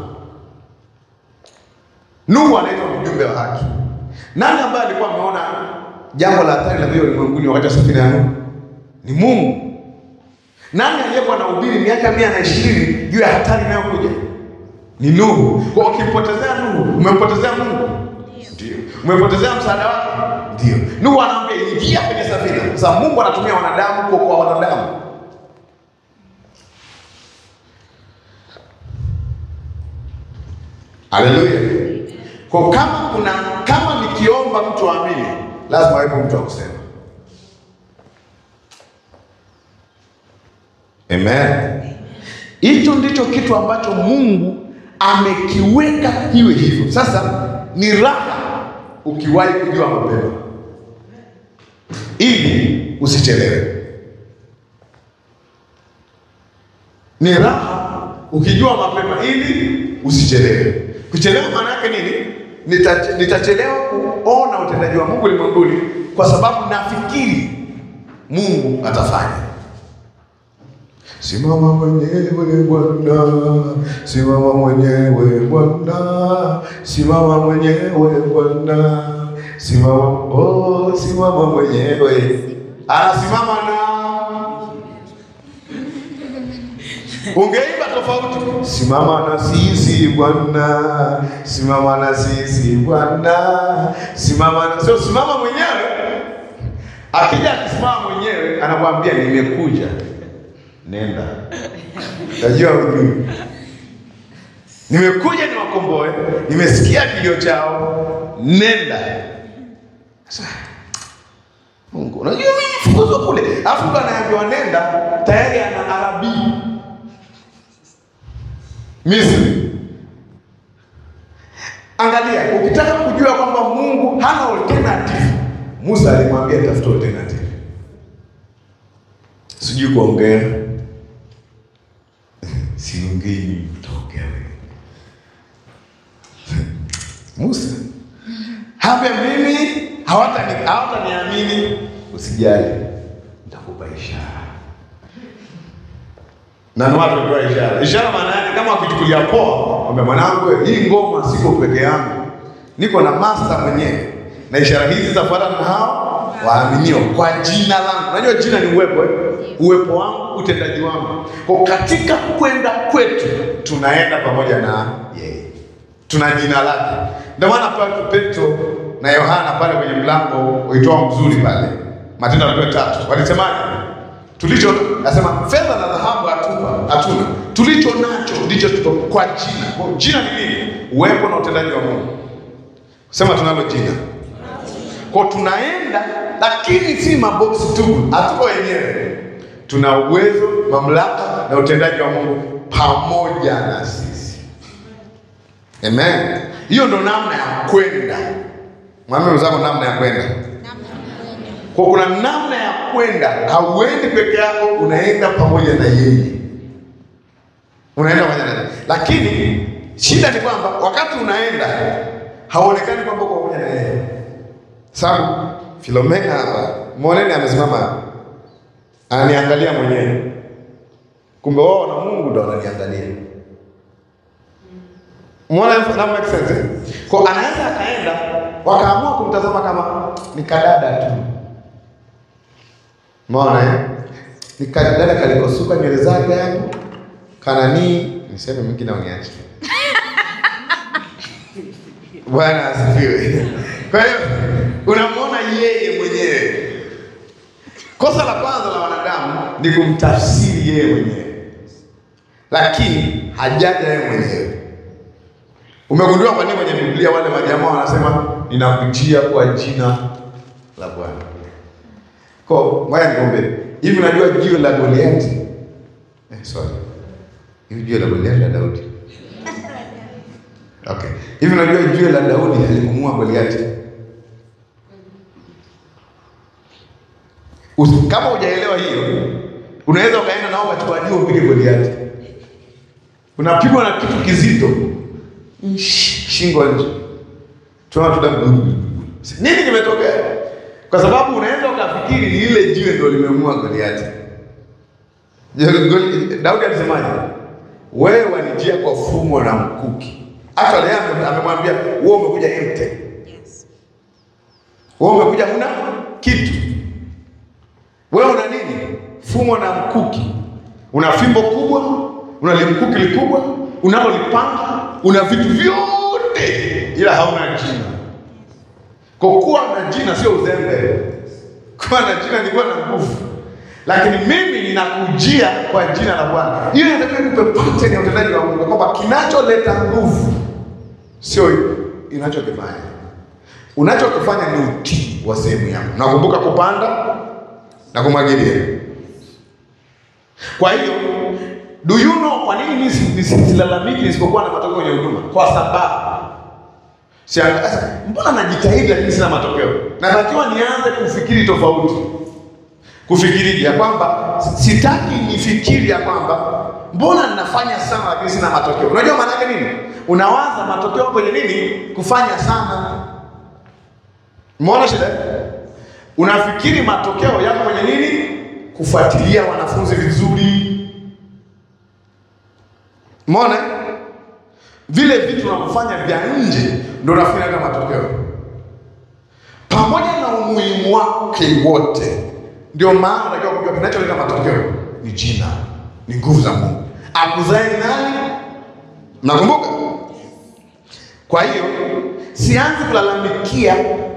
Nuhu anaitwa mjumbe wa haki. Nani ambaye alikuwa ameona jambo la hatari la vile ulimwenguni wakati wa safina ya Nuhu? Ni Mungu. Nani aliyekuwa anahubiri miaka mia na ishirini juu ya hatari inayokuja? Ni Nuhu. Kwa ukimpotezea Nuhu, umempotezea Mungu. Ndio. Umepotezea msaada wake? Ndio. Nuhu anaambia ingia kwenye safina. Sasa Mungu anatumia wanadamu kuokoa wanadamu. Haleluya. Kwa kama kuna kama nikiomba mtu aamini, lazima awepo mtu akusema. Amen. Hicho ndicho kitu ambacho Mungu amekiweka kiwe hivyo. Sasa ni raha ukiwahi kujua mapema ili usichelewe. Ni raha ukijua mapema ili usichelewe. Kuchelewa maana yake nini? Nita- Nitachelewa kuona utendaji wa Mungu ulimwenguni kwa sababu nafikiri Mungu atafanya. Simama mwenyewe Bwana, simama mwenyewe Bwana, simama mwenyewe Bwana, simama oh, simama mwenyewe. Anasimama na ungeimba tofauti. Simama na sisi Bwana, simama na sisi Bwana, simama na sio simama mwenyewe. Akija akisimama mwenyewe anakuambia nimekuja, nenda. Najua ujui, nimekuja niwakomboe, nimesikia kilio chao, nenda. Sasa Mungu, unajua mimi fukuzwa kule, alafu mtu anaambiwa nenda, tayari ana arabii Misri. Angalia, ukitaka kujua kwamba Mungu hana alternative, Musa alimwambia tafuta alternative. Sijui kuongea, siongei, utaongea wewe. Musa habe mimi hawatani hawataniamini, usijali, nitakupa ishara na ndio watu wapewa ishara. Ishara maana yake kama wakichukulia poa, kwamba mwanangu, hii ngoma siko peke yangu, niko na master mwenyewe, na ishara hizi zitafuata na hao waaminio kwa jina langu. Unajua jina ni uwepo, eh? uwepo wangu, utendaji wangu. Kwa katika kwenda kwetu tunaenda pamoja na yeye, tuna jina lake. Ndio maana pale Petro na Yohana pale kwenye mlango uitwao mzuri pale Matendo ya Mitume tatu walisemaje? Tulicho nasema fedha na dhahabu hatupa hatuna, tulicho nacho ndicho tuko kwa jina. Kwa jina ni nini? Uwepo na utendaji wa Mungu. Sema tunalo jina kwa tunaenda, lakini si maboksi tu, hatuko wenyewe. Tuna uwezo, mamlaka na utendaji wa Mungu pamoja na sisi. Amen. Hiyo ndo namna ya kwenda. Mwambie mwenzako namna ya kwenda. Kwa kuna namna ya kwenda, hauendi peke yako, unaenda pamoja na yeye, unaenda pamoja na yeye. Lakini shida ni kwamba wakati unaenda hauonekani kwamba uko pamoja na yeye. Sababu Filomena hapa mwoneni, amesimama hapa ananiangalia mwenyewe, kumbe wao na Mungu ndo wananiangalia. Muona na make sense? eh? Kwa anaweza akaenda wakaamua kumtazama kama ni kadada tu. Umeona eh? Ni kadada kalikosuka nywele zake hapo. Kanani, niseme mwingine au niache. Bwana asifiwe. Kwa hiyo unamwona yeye mwenyewe. Kosa la kwanza la wanadamu ni kumtafsiri yeye mwenyewe, lakini hajaja yeye mwenyewe. Umegundua kwa nini kwenye Biblia wale majamaa wanasema ninakujia kwa jina la Bwana? Kwa ngoja niombe. Hivi unajua jiwe la Goliathi? Eh, sorry. Hivi jiwe la Goliathi la Daudi. Okay. Hivi unajua jiwe la Daudi alimuua Goliathi? Usi- Kama hujaelewa hiyo, unaweza ukaenda nao ukachukua jiwe upige Goliathi. Unapigwa na kitu kizito. Sh- Shingo nje. Tunaona tu damu. Nini kimetokea? Kwa sababu unaweza ukafikiri ni ile jiwe ndio limemuua Goliathi. Je, Goli- Daudi alisemaje? Wewe wanijia kwa fumo na mkuki. Actually yeye ame- amemwambia wewe umekuja empty. Wewe umekuja huna kitu. Wewe una nini? Fumo na mkuki. Una fimbo kubwa, una limkuki likubwa, unalo lipanga, una vitu vyote ila hauna jina. Kwa kuwa na jina sio uzembe. Kuwa na jina ni kuwa na nguvu. Lakini mimi ninakujia kwa jina la Bwana. Hiyo inatakiwa nipe pattern ya utendaji wa Mungu kwamba kinacholeta nguvu sio inachokifanya. Unachokifanya ni utii wa sehemu yangu. Nakumbuka kupanda na kumwagilia. Kwa hiyo do you know kwa nini nisi- nisi- nisilalamiki nisipokuwa na matokeo kwenye huduma? Kwa sababu Sianga- sasa, mbona najitahidi lakini sina matokeo? Natakiwa nianze kufikiri tofauti. Kufikiri ya kwamba sitaki nifikiri ya kwamba mbona ninafanya sana lakini sina matokeo. Unajua maana yake nini? Unawaza matokeo kwenye nini? Kufanya sana. Umeona shida? Unafikiri matokeo yako kwenye nini? Kufuatilia wanafunzi vizuri. Umeona? Vile vitu unavyofanya vya nje ndio unafikiri hata matokeo. Pamoja na umuhimu wake wote, ndio maana unajua kujua kinacholeta matokeo ni jina, ni nguvu za Mungu. Akuzae ni nani? Nakumbuka. Kwa hiyo sianzi kulalamikia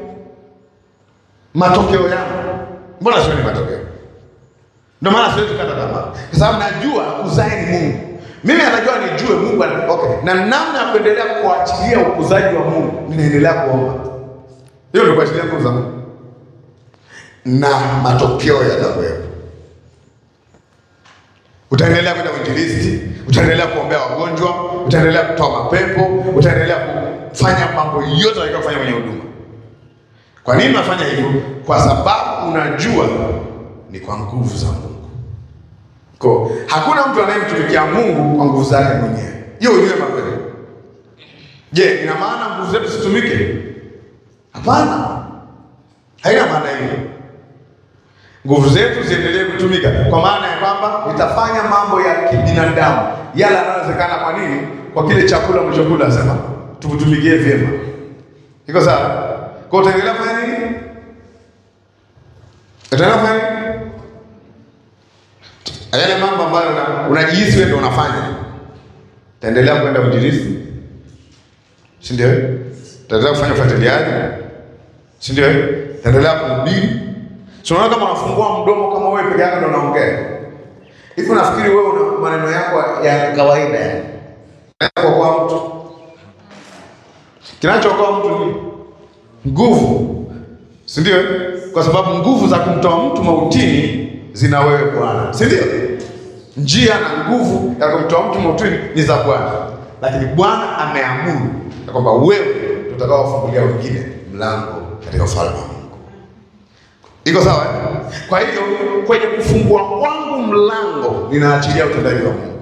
matokeo yangu. Mbona sioni matokeo? Ndio maana siwezi kukata tamaa, kwa sababu najua kuzae ni Mungu. Mimi anajua nijue Mungu ana- okay, na namna ya kuendelea kuachilia ukuzaji wa Mungu, ninaendelea kuomba. Hiyo ndio kuachilia nguvu za Mungu, na matokeo yatakuwepo. Utaendelea kwenda uinjilisti, utaendelea kuombea wagonjwa, utaendelea kutoa mapepo, utaendelea kufanya mambo yote unatakiwa kufanya kwenye huduma. Kwa nini unafanya hivyo? Kwa sababu unajua ni kwa nguvu za Mungu. Kwa hakuna mtu anayemtumikia Mungu kwa nguvu zake mwenyewe. Hiyo ujue mapema. Je, ina maana nguvu zetu situmike? Hapana, haina maana hiyo. Nguvu zetu ziendelee kutumika kwa maana ya kwamba nitafanya mambo ya kibinadamu yale yanayowezekana. Kwa nini? Kwa kile chakula mlichokula, sema tukutumikie vyema. Iko sawa? Kwa utaendelea kufanya nini? Utaendelea kufanya nini? Yale mambo ambayo una- unajihisi wewe ndio unafanya. Utaendelea kwenda uinjilisti. Si ndio? Utaendelea kufanya ufuatiliaji. Si ndio? Utaendelea kuhubiri. Tunaona kama unafungua mdomo kama wewe peke yako ndio unaongea. Hivi nafikiri wewe una maneno yako ya kawaida yani. Kwa kwa mtu. Kinachookoa mtu ni nguvu. Si ndio? Kwa sababu nguvu za kumtoa mtu mautini zina wewe Bwana. Si ndio? Njia na nguvu ya kumtoa mtu mautini ni za Bwana. Lakini Bwana ameamuru ya kwamba wewe utakaofungulia wengine mlango katika ufalme wa Mungu. Iko sawa eh? Kwa hiyo kwenye kufungua kwangu mlango ninaachilia utendaji wa Mungu.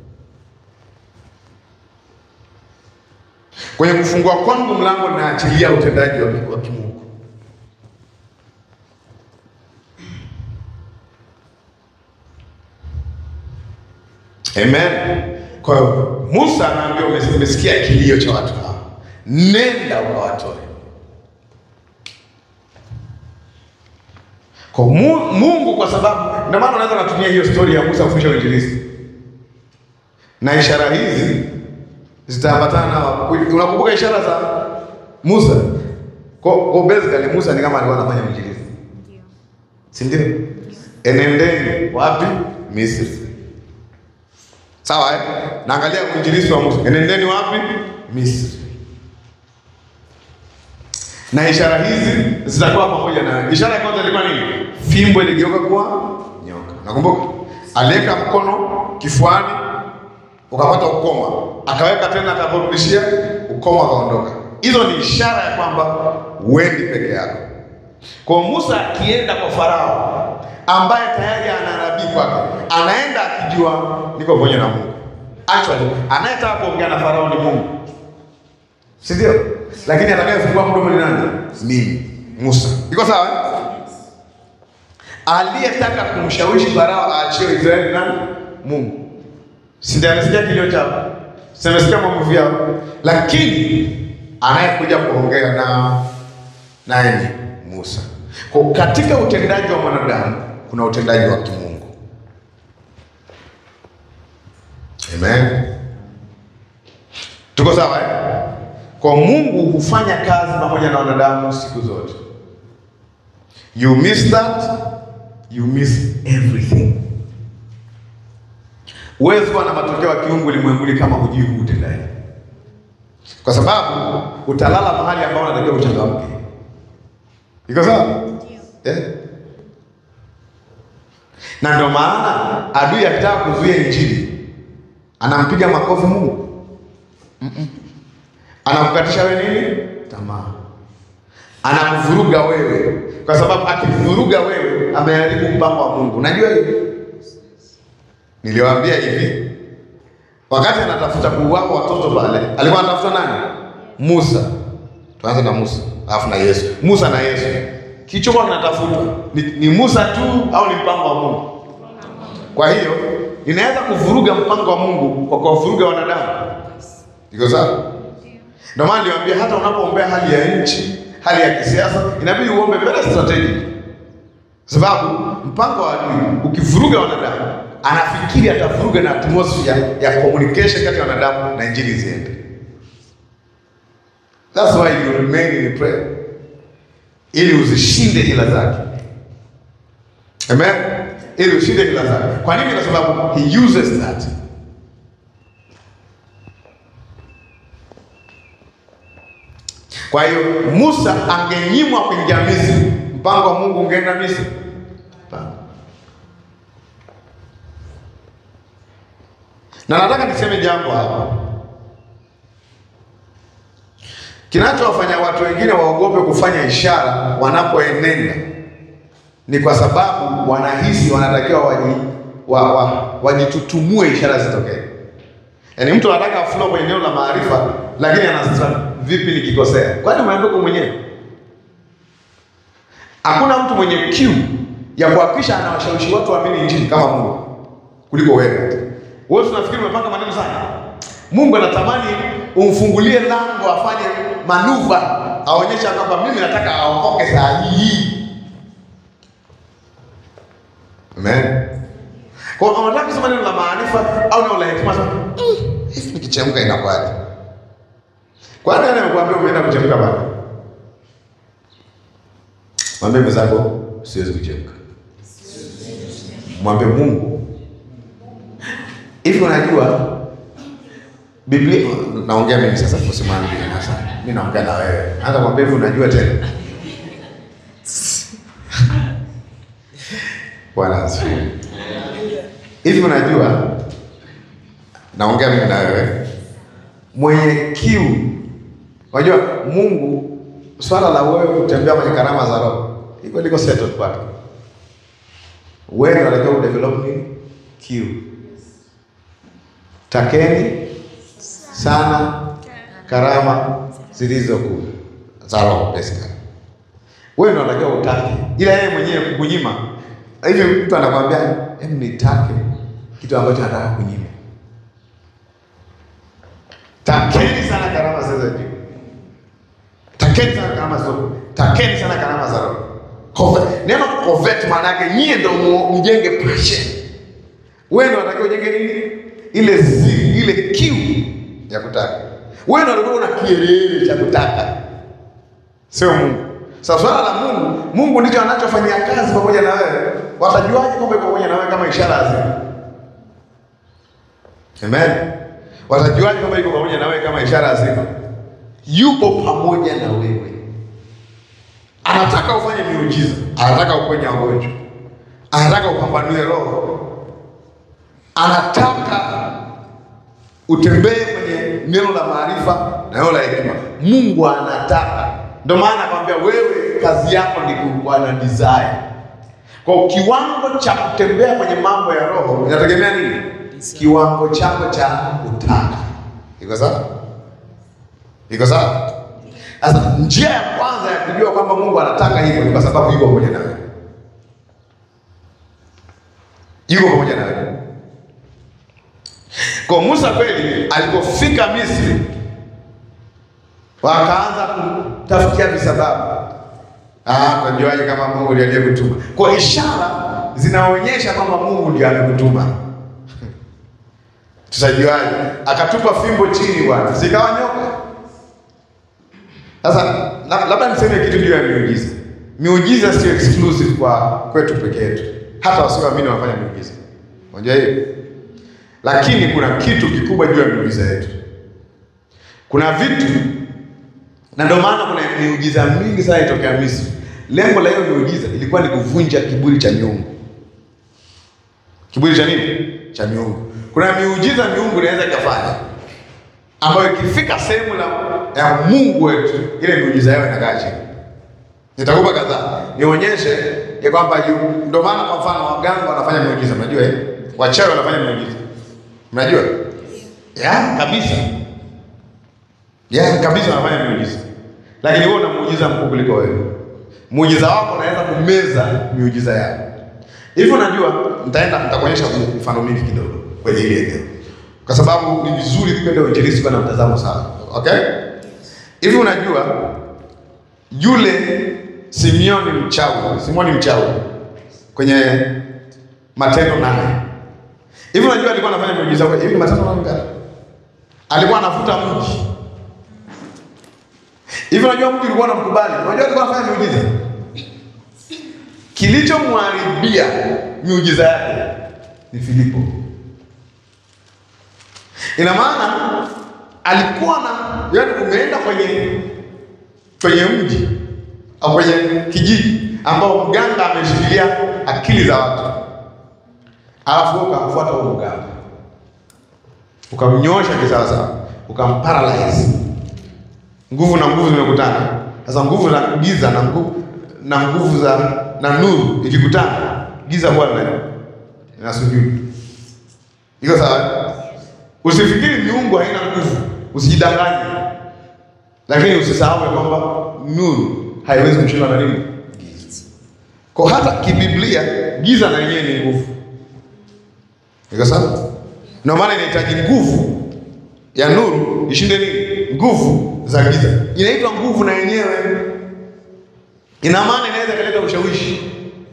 Kwenye kufungua kwangu mlango ninaachilia utendaji wa wa kimungu. Amen. Kwa hiyo Musa anaambiwa, umesikia kilio cha watu hawa, nenda ukawatoe. Kwa Mu- Mungu kwa sababu ndio maana unaweza kutumia hiyo story ya Musa kufundisha uinjilisti. Na ishara hizi zitaambatana na unakumbuka ishara za Musa? Kwa, kwa basically Musa ni kama alikuwa anafanya uinjilisti. Si ndio? Enendeni wapi? Misri. Sawa eh? Naangalia uinjilisti wa Musa. Enendeni wapi? Misri. Na ishara hizi zitakuwa pamoja na ishara ya kwanza ilikuwa nini? Fimbo iligeuka kuwa nyoka. Nakumbuka aliweka mkono kifuani ukapata ukoma, akaweka tena, akaporudishia ukoma, akaondoka. Hizo ni ishara ya kwamba wendi peke yako. Kwa Musa akienda kwa Farao ambaye tayari ana nabii kwake, anaenda akijua niko pamoja na Mungu. Actually, anayetaka kuongea na Farao ni Mungu, si ndio? Lakini atakayefungua mdomo ni nani? Mimi Musa. Iko sawa? eh? Aliyetaka kumshawishi Farao aachie Israeli nani? Mungu. Si ndiye amesikia kilio chao? Si amesikia maumivu yao? Lakini anayekuja kuongea na naye ni Musa. Kwa katika utendaji wa mwanadamu kuna utendaji wa kimungu. Amen. Tuko sawa eh? Kwa Mungu hufanya kazi pamoja na wanadamu siku zote. You miss that, you miss everything. Huwezi kuwa na matokeo ya kiungu ulimwenguni kama hujui huu utendaji, kwa sababu utalala mahali ambao unatakiwa uchangamke. Iko sawa? Eh? Na ndio maana adui akitaka kuzuia injili anampiga makofi Mungu, anakukatisha wewe nini tamaa, anakuvuruga wewe, kwa sababu akivuruga wewe ameharibu mpango wa Mungu. Unajua hivi, niliwaambia hivi, wakati anatafuta kuuawa watoto pale, alikuwa anatafuta nani? Musa. Tuanze na Musa alafu na Yesu. Musa na Yesu, kichokuwa kinatafutwa ni, ni Musa tu au ni mpango wa Mungu? Kwa hiyo inaweza kuvuruga mpango wa Mungu kwa kuwavuruga wanadamu. Iko sawa? Ndio maana niliwaambia hata unapoombea hali ya nchi, hali ya kisiasa, inabidi uombe very strategic, sababu mpango wa adui ukivuruga wanadamu, anafikiri atavuruga na atmosphere ya communication kati ya wanadamu na injili ziende. That's why you remain in prayer, ili uzishinde hila zake. Amen, ili ushinde hila zake. Kwa nini? Kwa sababu he uses that Kwa hiyo Musa angenyimwa kuingia Misri, mpango wa Mungu ungeenda Misri? Hapana. Na nataka niseme jambo hapa, kinachowafanya watu wengine waogope kufanya ishara wanapoenenda ni kwa sababu wanahisi wanatakiwa waji, wa, wa, wajitutumue ishara zitokee. Yaani mtu anataka flow kwenye eneo la maarifa lakini ana vipi nikikosea? Kwani umeambiwa kwa mwenyewe? Hakuna mtu mwenye kiu ya kuhakikisha anawashawishi watu waamini injili kama Mungu kuliko wewe. Wewe tunafikiri umepanga maneno sana. Mungu anatamani umfungulie lango afanye manuva, aonyesha kwamba mimi nataka aokoke saa hii. Amen. Kwa hiyo unataka kusema neno la maarifa au neno la hekima sasa? Hivi nikichemka inakwaje? Kwani nani amekuambia umeenda kuchemka bado? Mwambie mwenzako siwezi kuchemka. Mwambie Mungu hivi, unajua Biblia, naongea mimi sasa, usimwambie sasa, mimi naongea na wewe. Hata mwambie hivi, unajua tena. Bwana asifiwe. Hivi unajua, naongea mimi na wewe, mwenye kiu. Unajua Mungu, swala la wewe kutembea kwenye karama za Roho iko liko settled kwake. Wewe unatakiwa udevelop nini? Kiu. Takeni sana karama zilizo kuu za Roho basically. Wewe ndio unatakiwa utake, ila yeye mwenyewe kukunyima. Hivi mtu anakwambia hem, nitake kitu ambacho anataka kunyima. Takeni sana karama zilizo juu, takeni sana karama za Roho, takeni sana karama za Roho. Covet. Neno covet maana yake nyie ndio mu- mjenge passion. Wewe ndio unatakiwa ujenge nini? Ile zili, ile kiu ya kutaka. Wewe ndio unatakiwa una kielele cha kutaka. Sio Mungu. Sasa swala la Mungu, Mungu ndicho anachofanyia kazi pamoja na wewe. Watajuaje kwamba yuko pamoja na wewe kama ishara hazina? Amen. Watajuaje kwamba yuko pamoja na wewe kama ishara hazina? Yupo pamoja na wewe. Anataka ufanye miujiza, anataka uponye wagonjwa, anataka upambanue roho, anataka utembee kwenye neno la maarifa na neno la hekima. Mungu anataka, ndio maana akamwambia wewe, kazi yako ni kuwa desire. Kwa kiwango cha kutembea kwenye mambo ya roho inategemea nini? Kiwango chako cha kutaka. Iko sawa? Iko sawa? Sasa njia ya kwanza ya kujua kwamba Mungu anataka hivyo ni kwa sababu yuko pamoja na wewe. Yuko pamoja na wewe. Kwa Musa kweli alipofika Misri wakaanza kutafutia visababu. Ah, tunajuaje kama Mungu ndiye aliyekutuma? Kwa ishara zinaonyesha kwamba Mungu ndiye amekutuma. Tutajuaje? Akatupa fimbo chini bwana, sikawa nyoka. Sasa la- labda niseme kitu juu ya miujiza. Miujiza sio exclusive kwa kwetu peke yetu, hata wasioamini wanafanya miujiza. Unajua hiyo? Lakini kuna kitu kikubwa juu ya miujiza yetu. Kuna vitu na ndio maana kuna miujiza mingi sana itokea Misri. Lengo la hiyo miujiza ilikuwa ni kuvunja kiburi cha miungu. Kiburi cha nini? Cha miungu. Kuna miujiza miungu inaweza ikafanya ambayo ikifika sehemu la ya Mungu wetu, ile miujiza yao inakaa chini. Nitakupa kadhaa nionyeshe ya kwamba yu- ndio maana kwa mfano waganga wanafanya miujiza, mnajua eh? Wachawi wanafanya miujiza, mnajua ya kabisa ya kabisa wanafanya miujiza, lakini wewe una muujiza mkubwa kuliko wewe. Muujiza wako unaweza kumeza miujiza yao. Hivi unajua, nitaenda nitakuonyesha mifano mingi kidogo kwenye ile eneo, kwa sababu ni vizuri kwenda uinjilisti kwa na mtazamo sana. Okay, hivi unajua yule Simioni mchawi, Simoni mchawi kwenye Matendo nane. Hivi unajua alikuwa anafanya miujiza kwa hivi Matendo nane ngapi? Alikuwa anafuta mji. Hivi unajua mji ulikuwa unamkubali? Unajua alikuwa anafanya miujiza. Kilichomharibia miujiza yake ni Filipo. Ina maana alikuwa na yaani, umeenda kwenye kwenye mji au kwenye kijiji ambao mganga ameshikilia akili za watu, alafu wewe ukamfuata huo mganga, ukamnyoosha kisawasawa, ukamparalyze. Nguvu na nguvu zimekutana. Sasa nguvu za giza na nguvu na nguvu za na nuru ikikutana, giza huwa lina linasujudu. Iko sawa? Usifikiri miungu haina nguvu, usijidanganye, lakini usisahau ya kwamba nuru haiwezi kushindwa na nini? Giza. Kwa hata kibiblia giza na yenyewe ni nguvu. Iko sawa? Ndio maana inahitaji nguvu ya nuru ishinde nini? Nguvu za giza. Inaitwa nguvu na yenyewe. Ina maana inaweza kuleta ushawishi.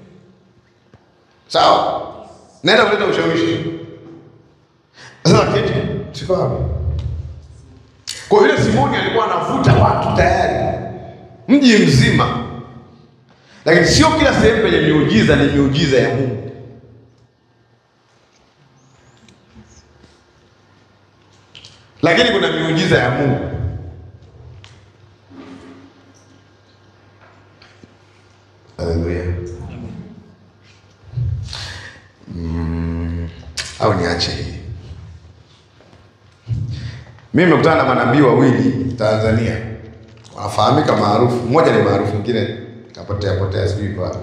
Sawa? Inaweza kuleta ushawishi. Sasa kitu siko wapi? Kwa vile Simoni alikuwa anavuta watu tayari mji mzima, lakini sio kila sehemu penye miujiza ni miujiza ya Mungu. Lakini kuna miujiza ya Mungu. Haleluya. Mm, au niache hii. Mimi nimekutana na manabii wawili Tanzania, wanafahamika maarufu. Mmoja ni maarufu, mwingine kapotea potea, sijui kwa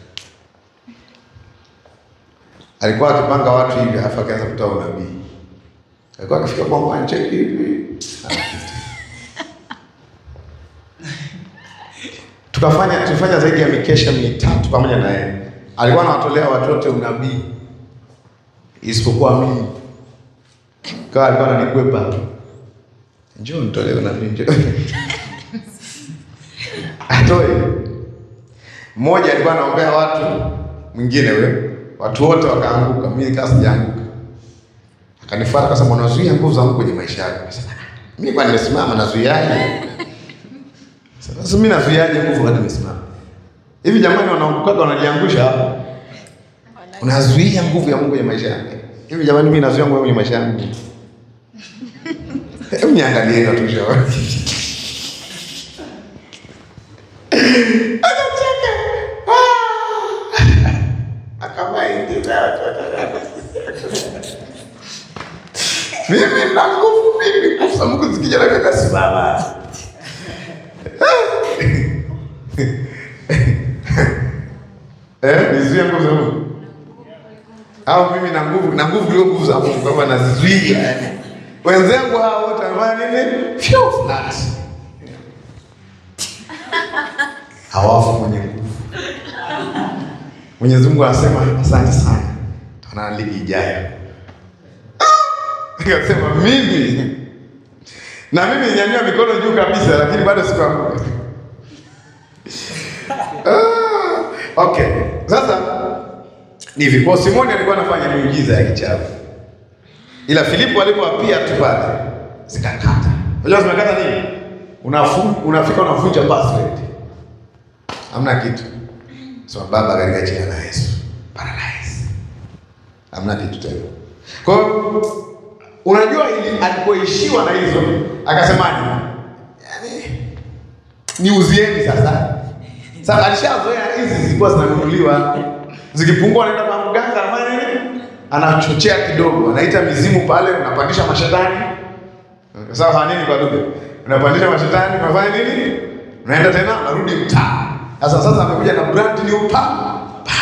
alikuwa akipanga watu hivi, alafu akaanza kutoa unabii. Alikuwa akifika kwa cheki hivi, tukafanya tulifanya zaidi ya mikesha mitatu pamoja na yeye. Alikuwa anawatolea watu wote unabii isipokuwa mimi, kawa alikuwa ananikwepa Njoo nitolee unabii, njoo atoe. Mmoja alikuwa anaombea watu, mwingine we, watu wote wakaanguka, mimi nikaa sijaanguka. Akanifuata akasema, unazuia nguvu za Mungu kwenye maisha yako. Nikasema, mimi kwa nimesimama nazuiaje? Sasa mimi nazuiaje nguvu wakati nimesimama? Hivi jamani, wanaangukaga wanajiangusha hapo. Unazuia nguvu ya Mungu kwenye maisha yake. Hivi jamani, mimi nazuia nguvu kwenye maisha yangu. Hebu niangalie watu shauri. Anacheka. Akamaidi mimi na nguvu mimi nguvu za Mungu zikija na kaka simama. Eh, nizuie nguvu za Mungu. Au mimi na nguvu na nguvu ndio nguvu za Mungu kama nazizuia yani. Wenzangu hao wote wanafanya nini? Fyo flat. Hawafu mwenye nguvu. Mwenyezi Mungu anasema asante sana. Tunaona ligi ijayo. Nikasema mimi na mimi nyanyua mikono juu kabisa, lakini bado sikuanguka. Ah, okay. Sasa ni hivi, kwa Simoni alikuwa anafanya miujiza ya kichawi ila Filipo alipowapia tu pale zikakata. Unajua zimekata nini? Unafu, unafika unavunja password. Hamna kitu. Sema baba katika jina la Yesu. Paralyze. Hamna kitu tena. Kwa hiyo unajua ili alipoishiwa na hizo akasemaje? Yaani niuzieni sasa. Sasa alishazoea hizi zilikuwa zinanunuliwa. Zikipungua anaenda kwa mganga anafanya nini? anachochea kidogo, anaita mizimu pale, unapandisha mashetani. Sasa fanya nini kwa lugha? Unapandisha mashetani, unafanya nini? Unaenda tena, unarudi mtaa. Sasa sasa amekuja na brand new pa.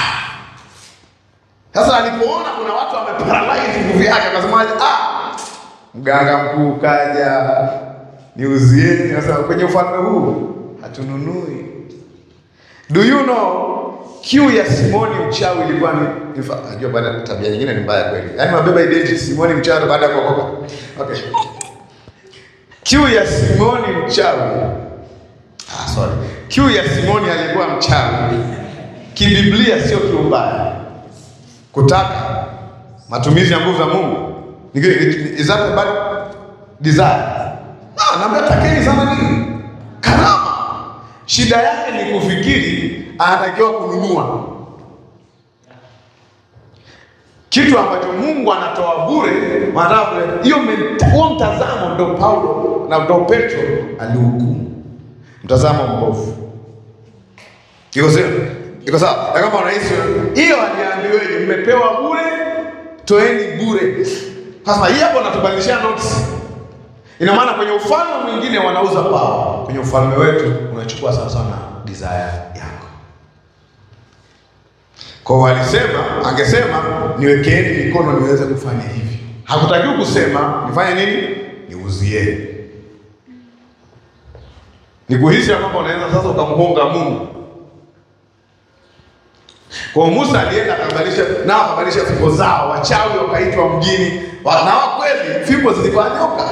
Sasa alipoona kuna watu wameparalyze nguvu yake, akasemaje? Ah, mganga mkuu kaja, niuzieni. Sasa kwenye ufalme huu hatununui. Do you know kiu ya Simoni mchawi ilikuwa ni najua bwana, tabia nyingine ni mbaya kweli, yaani mabeba identity Simoni mchawi baada ya kuokoka. Okay, kiu ya Simoni mchawi, ah, sorry, kiu ya Simoni alikuwa mchawi kibiblia, sio kiu mbaya. Kutaka matumizi ya nguvu za Mungu is that a bad desire? Ah, naambia takeni sana nini karama. Shida yake ni kufikiri anatakiwa kununua kitu ambacho Mungu anatoa bure. Wanataka hiyo huo mtazamo, ndo Paulo na ndo Petro alihukumu mtazamo mbovu. Iko sawa? Iko sawa? Na kama unahisi hiyo, aliambiweje? Mmepewa bure, toeni bure. Sasa hii hapo natubadilishia notes. Ina maana kwenye ufalme mwingine wanauza pawa, kwenye ufalme wetu unachukua sawa sawa na desire yako. Kwa walisema, angesema niwekeeni mikono niweze kufanya hivi. Hakutakiwi kusema nifanye nini? Niuzieni. Nikuhisi ya kwamba unaweza sasa ukamgonga Mungu. Kwa Musa alienda akabadilisha nao akabadilisha fimbo zao, wachawi wakaitwa mjini, wa- na wa kweli fimbo zilikuwa nyoka,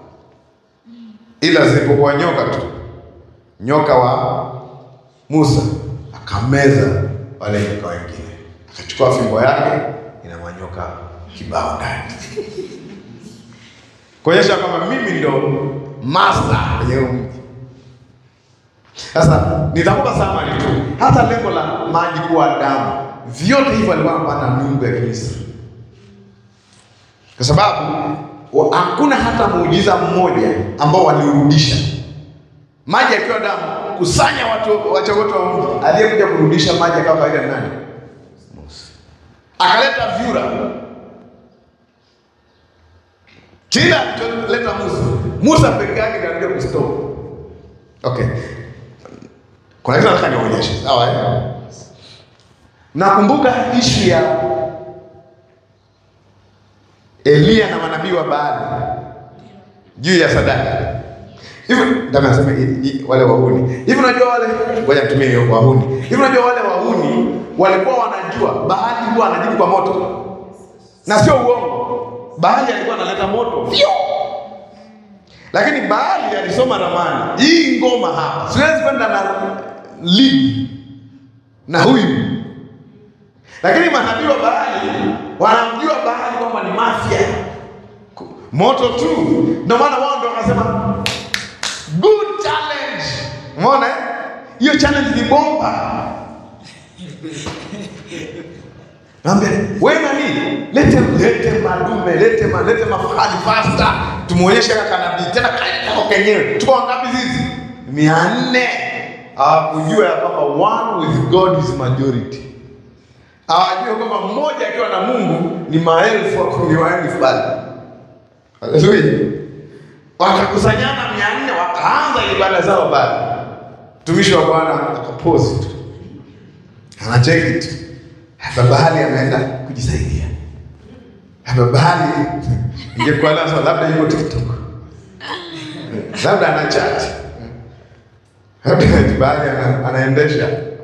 ila zilipokuwa nyoka tu, nyoka wa Musa akameza wale nyoka wengine, akachukua fimbo yake ina manyoka kibao ndani, kuonyesha kwamba mimi ndo master kwenye huu mji. Sasa nitakupa summary tu. hata lengo la maji kuwa damu, vyote hivyo alikuwa anapanda miungu ya Kimisri, kwa sababu wa- hakuna hata muujiza mmoja ambao waliurudisha maji akiwa damu. Kusanya watu wacha wote wa mji, aliyekuja kurudisha maji akawa kawaida ni nani? Musa. Akaleta vyura kila alicholeta Musa, Musa peke yake ndiye alikuja kustop. Okay, kuna kitu nataka nionyeshe, sawa eh? Nakumbuka ishu ya Eliya na manabii wa Baali juu ya sadaka hivi, ndio nasema i- i- wale wahuni hivi. Unajua wale, ngoja nitumie hiyo wahuni hivi. Unajua wale wahuni walikuwa wanajua Baali huwa anajibu kwa moto, na sio uongo. Baali alikuwa analeta moto Fyo! lakini Baali alisoma ramani hii ngoma hapa, siwezi kwenda na lead na huyu lakini manabii wa Baali wanamjua Baali kwamba ni mafia Ku- moto tu. Ndio maana wao ndio wakasema good challenge. Umeona eh? hiyo challenge ni bomba. Naambia wewe nani, lete lete madume, lete ma, lete mafahali faster, tumuonyeshe kaka nabii tena kako kenyewe. Tuko wangapi sisi? mia nne. Hawakujua ya kwamba one with God is majority hawajui kwamba mmoja akiwa na Mungu ni maelfu ni maelfu bali. Haleluya! Wakakusanyana mia nne wakaanza ibada zao bali. Mtumishi wa Bwana akapozi tu, anacheki tu, hapa bahali ameenda kujisaidia. Hapa bahali ingekuwa lazima labda yuko TikTok, labda ana chat, labda bahali ana, anaendesha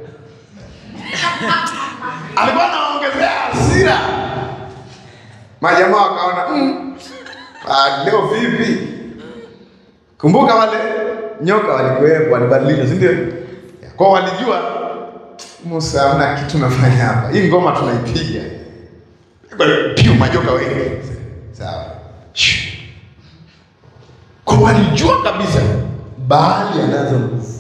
alikuwa anaongezea hasira. Majamaa wakaona mm, ah, leo vipi? Kumbuka wale nyoka walikuwepo, walibadilisha, si ndio? Kwa walijua Musa, hamna kitu nafanya hapa, hii ngoma tunaipiga piu, majoka wengi, sawa. Shh. Kwa walijua kabisa Baali anazo nguvu.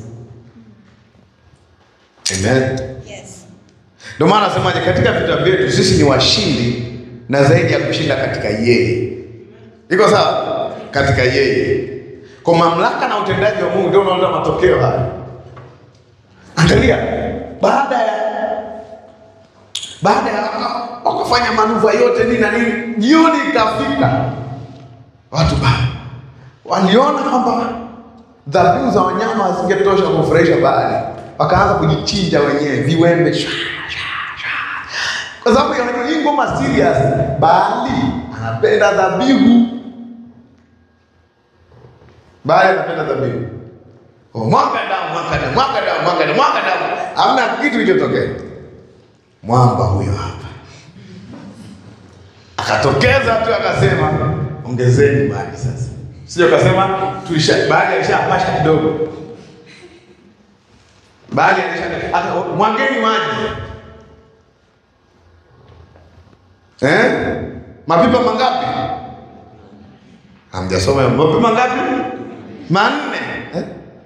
Amen. Yes. Ndio maana nasemaje, katika vita vyetu sisi ni washindi na zaidi ya kushinda katika yeye. Iko sawa? Katika yeye, kwa mamlaka na utendaji wa Mungu ndio unaona matokeo haya. Angalia, baada ya baada ya wakafanya manuva yote nini na nini, jioni ikafika, watu ba waliona kwamba dhabihu za wanyama hazingetosha kufurahisha Baali, wakaanza kujichinja wenyewe viwembe shwa, shwa, shwa. kwa sababu ya hii ngoma serious. Baali anapenda dhabihu, Baali anapenda dhabihu. Oh, Mwanga damu, mwanga damu, mwanga damu, mwanga damu, mwanga damu, hamna kitu kilichotokea. Mwamba huyo hapa akatokeza tu akasema, ongezeni maji sasa. Sio kasema tulisha baadhi alishapasha kidogo. Baadhi alisha aka- mwangeni maji. Eh? Mapipa mangapi? Hamjasoma mapipa mangapi? Manne. Eh?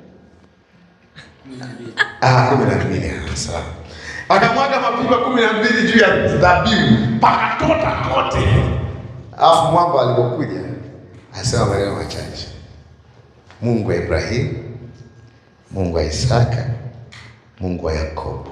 Ah, kumi na mbili. Ah, Sawa. Akamwaga mapipa kumi na mbili juu ya dhabihu pakatota kote. Alafu mwamba alipokuja asema maneno machache, Mungu wa Ibrahimu, Mungu wa Isaka, Mungu wa Yakobo.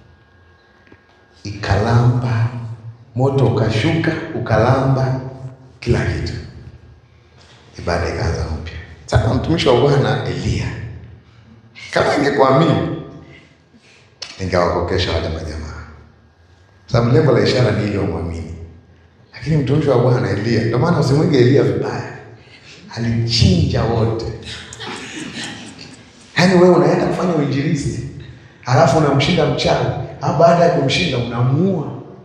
Ikalamba moto, ukashuka ukalamba kila kitu, ibada ikaanza mpya. Sasa mtumishi wa Bwana Eliya, kama ingekuamini ningewakokesha wale majamaa, sababu lengo la ishara ni ili wamwamini. Lakini mtumishi wa Bwana Eliya, ndio maana usimwige Eliya vibaya, alichinja wote. Yaani wewe unaenda kufanya uinjilisti halafu unamshinda mchawi, au baada ya kumshinda unamuua.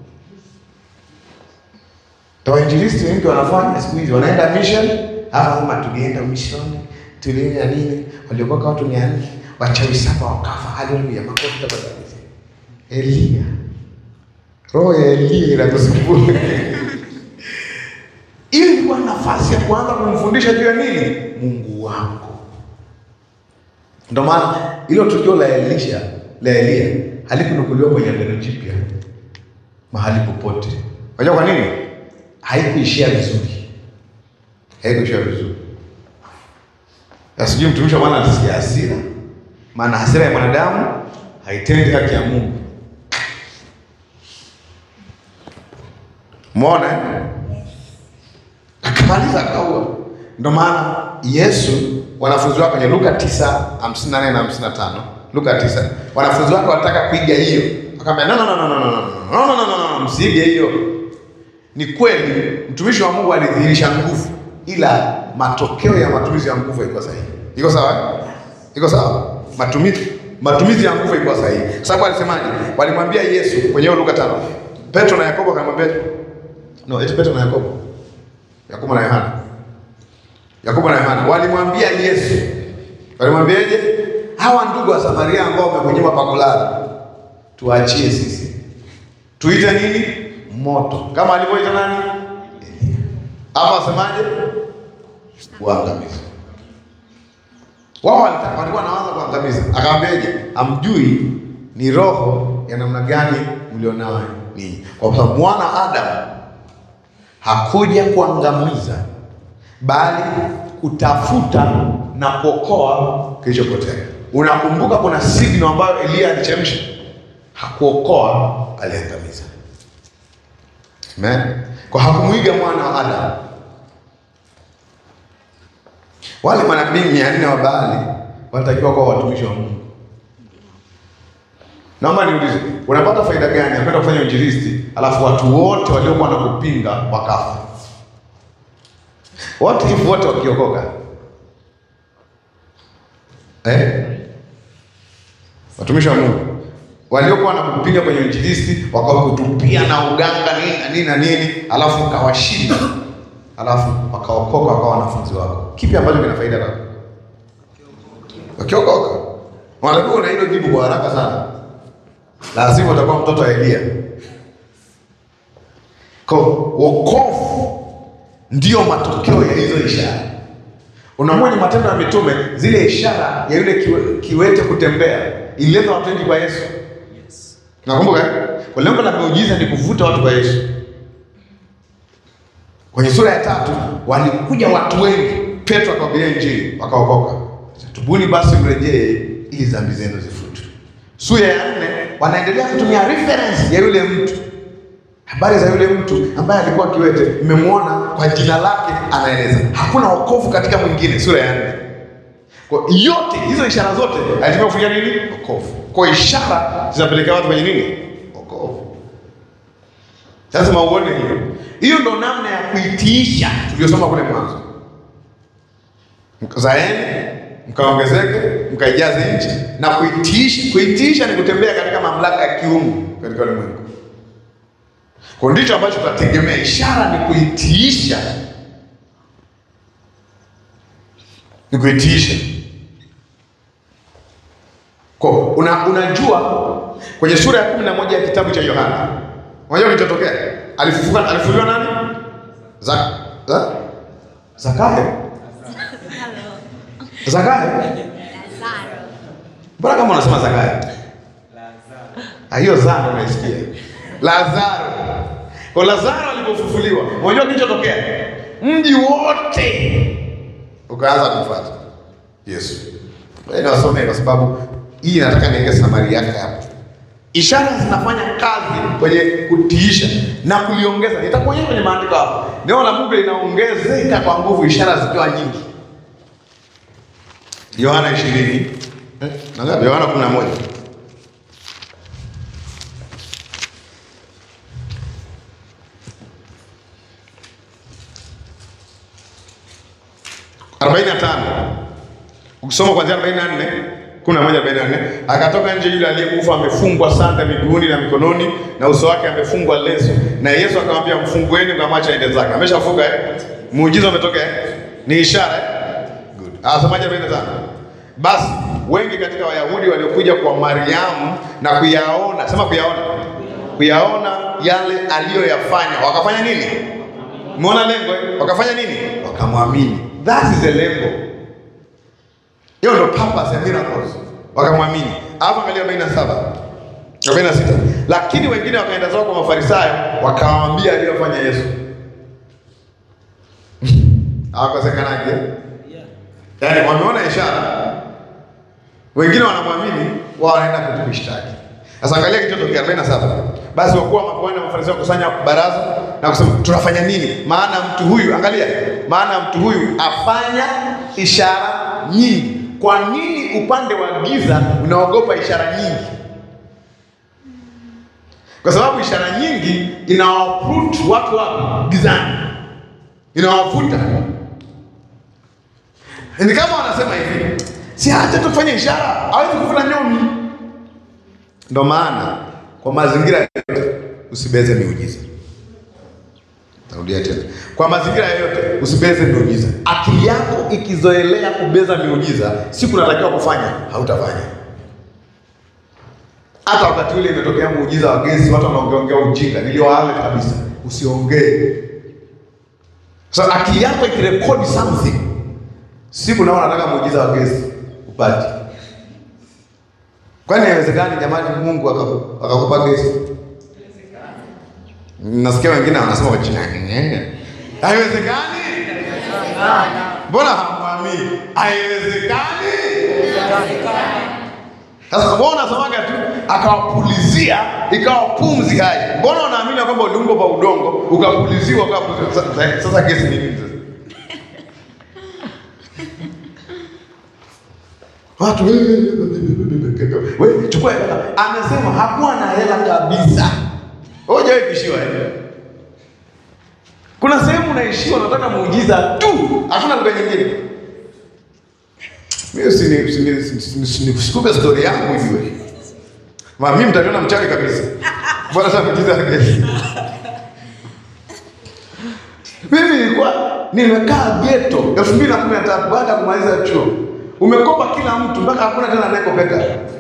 Ndio wainjilisti wengi wanafanya siku hizi, wanaenda mission, halafu kama tulienda mission tulienda nini, waliokoka watu mia nne wachawi saba wakafa. Haleluya, makofi tafadhali. Eliya, roho ya Eliya inatusumbua. Ili ilikuwa nafasi ya kuanza kumfundisha juu ya nini? Mungu wako. Ndio maana hilo tukio la Elisha la Eliya halikunukuliwa kwenye Agano Jipya mahali popote. Unajua kwa nini? Haikuishia vizuri, haikuishia vizuri. Na sijui mtumishi wa Bwana atasikia hasira, maana hasira ya mwanadamu haitendi haki ya Mungu. Umeona eh? Akamaliza akaua. Ndio maana Yesu wanafunzi wake kwenye Luka 9:54 na 55. Luka 9. Wanafunzi wake wanataka kuiga hiyo. Akamwambia no no no no no no no no no no no no msiige hiyo. Ni kweli mtumishi wa Mungu alidhihirisha nguvu ila matokeo ya matumizi ya nguvu haikuwa sahihi. Iko sawa? eh? Iko sawa? Matumizi matumizi ya nguvu haikuwa sahihi. Kwa sababu alisemaje? Walimwambia Yesu kwenye hiyo Luka 5. Petro na Yakobo akamwambia No, eti Petro na Yakobo. Yakobo na Yohana. Yakobo na Yohana walimwambia Yesu, walimwambiaje? Hawa ndugu wa Samaria ambao wamekunyima pa kulala, tuachie sisi, tuite nini? Moto, kama alivyoita nani? Elia. Hapa wasemaje? Uangamizi. Wao walitaka walikuwa wanaanza kuangamiza, akamwambiaje? Amjui ni roho ya namna gani mlionayo ninyi, kwa sababu mwana Adamu hakuja kuangamiza bali kutafuta na kuokoa kilichopotea. Unakumbuka kuna signal ambayo Elia alichemsha, hakuokoa, aliangamiza. Amen. Kwa hakumuiga mwana wa Adamu. Wale manabii mia nne wa Baali walitakiwa kuwa watumishi wa Mungu. Naomba niulize, unapata faida gani ya kwenda kufanya injilisti alafu watu wote waliokuwa na kupinga wakafa? What if wote wakiokoka? Eh? Watumishi wa Mungu waliokuwa na kupinga kwenye injilisti wakakutupia na uganga nini na nini na nini, alafu ukawashinda, alafu wakaokoka wakawa wanafunzi wako, kipi ambacho kina faida kwako? Wakiokoka wanajua na hilo jibu kwa haraka sana, lazima utakuwa mtoto wa Elia. Kwa wokovu ndiyo matokeo ya hizo ishara. Unamwona Matendo ya Mitume, zile ishara ya yule kiwe, kiwete kutembea ilileta watu wengi kwa Yesu. Nakumbuka eh? Kwa lengo la miujiza ni kuvuta watu kwa Yesu. Kwenye sura ya tatu walikuja watu wengi, Petro akawahubiria Injili, wakaokoka. Tubuni basi mrejee, ili dhambi zenu zifutwe. Sura ya nne wanaendelea kutumia reference ya yule mtu habari za yule mtu ambaye alikuwa kiwete, mmemwona kwa jina lake, anaeleza hakuna wokovu katika mwingine, sura ya nne. Kwa yote hizo ishara zote alitakiwa kufanya nini? Wokovu. Kwa ishara zinapelekea watu kwenye nini? Wokovu. Lazima uone hiyo. Hiyo ndo namna ya kuitiisha tuliyosoma kule mwanzo, zaeni mkaongezeke, mkaijaze nchi na kuitiisha. Kuitiisha ni kutembea katika mamlaka ya kiungu katika ulimwengu kwa ndicho ambacho tunategemea. Ishara ni kuitiisha, ni kuitiisha. Kwa una, unajua kwenye sura ya kumi na moja ya kitabu cha Yohana, unajua kilichotokea? Alifufuka, alifufuliwa nani? Za, za, Zakayo. Zakayo, mbona kama unasema Zakayo? Ah, hiyo zana unaisikia Lazaro. Kwa Lazaro alipofufuliwa, unajua kilichotokea? Mji wote ukaanza kumfuata Yesu. Niwasome kwa sababu hii nataka niweke samari yake hapo. Ishara zinafanya kazi kwenye kutiisha na kuliongeza. Nitakuonyesha kwenye maandiko hapo. Neno la Mungu linaongezeka kwa nguvu, ishara zikiwa nyingi. Yohana 20. Eh, na ngapi? Yohana 11. arobaini na tano ukisoma kuanzia arobaini na nne kumi na moja arobaini na nne akatoka nje yule aliyekufa amefungwa sanda miguuni na mikononi na uso wake amefungwa leso, na Yesu akamwambia mfungueni, mkamwacha aende zake. Ameshafunga eh? Muujiza umetokea eh? Ni ishara eh? Good. Asemaje arobaini na tano basi wengi katika Wayahudi waliokuja kwa Mariamu na kuyaona, sema kuyaona, kuyaona yale aliyoyafanya, wakafanya nini? Umeona lengo eh? Wakafanya nini? Wakamwamini. That is the lengo. Hiyo ndo purpose ya miracles. Wakamwamini. Hapo angalia 47. arobaini na sita. Lakini wengine wakaenda zao kwa Mafarisayo wakawaambia aliyofanya Yesu. Hawakosekanaje? Yaani wameona ishara, wengine wanamwamini, wao wanaenda kutushtaki. Sasa angalia kilichotokea 47. Basi wakuu wa makuhani na Mafarisayo wakusanya baraza na kusema tunafanya nini? Maana mtu huyu, angalia, maana mtu huyu afanya ishara nyingi. Kwa nini upande wa giza unaogopa ishara nyingi? Kwa sababu ishara nyingi inawaprut watu wa gizani, inawavuta. Ni kama wanasema hivi, si acha tufanye ishara, hawezi kuvuna nyomi. Ndo maana kwa mazingira yote usibeze miujiza. Narudia tena, kwa mazingira yoyote usibeze miujiza. Akili yako ikizoelea kubeza miujiza, siku unatakiwa kufanya, hautafanya. Hata wakati ule imetokea muujiza wa gesi, watu wanaongeongea ujinga, niliwaale kabisa, usiongee. Sasa akili yako ikirekodi something, siku nao unataka muujiza wa gesi upate. Kwani haiwezekani jamani, Mungu aka- akakupa gesi? Nasikia wengine wanasema kwa jina haiwezekani. Mbona hamwamini? Haiwezekani. Sasa mbona unasemaga tu akawapulizia ikawa pumzi hai? Mbona unaamini kwamba uliumbwa kwa udongo ukapuliziwa ukawa sasa, sasa gesi ni nini sasa? Watu wewe chukua hela. Amesema hakuwa na hela kabisa. Wewe hujawahi kuishiwa eh? Kuna sehemu unaishiwa unataka muujiza tu, hakuna lugha nyingine. Mimi usini usini usini- usikupe story yangu ujue. Ma mimi mtaniona mchawi kabisa. Bwana sasa muujiza gesi. Mimi nilikuwa nimekaa ghetto 2013 baada ya kumaliza chuo. Umekopa kila mtu mpaka hakuna tena anayekopeka.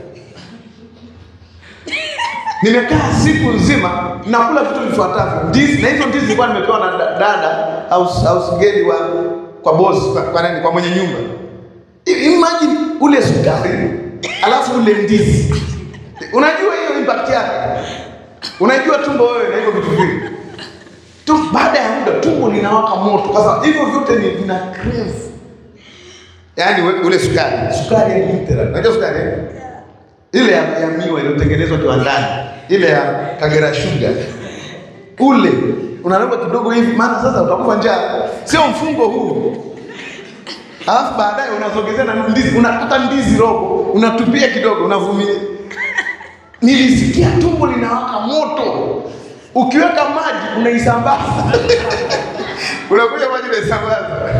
Nimekaa siku nzima nakula vitu vifuatavyo. Ndizi na hizo ndizi nilikuwa nimepewa na da- dada au au sigeli wa kwa boss kwa, kwa nani kwa mwenye nyumba. I- Imagine ule sukari alafu ule ndizi. Unajua hiyo impact yake. Unajua tumbo wewe na hivyo vitu vingi tu baada ya muda tumbo linawaka moto. Sasa hivyo vyote ni vina crave, yaani we- ule sukari sukari ya literal, unajua sukari eh? ile ya, ya miwa iliyotengenezwa kiwandani, ile ya Kagera Sugar, ule unalamba kidogo hivi, maana sasa utakufa njaa, sio mfungo huu. Alafu baadaye unasogezea na ndizi, unakata ndizi robo, unatupia kidogo, unavumilia. Nilisikia tumbo linawaka moto, ukiweka maji unaisambaza, unakuja maji unaisambaza,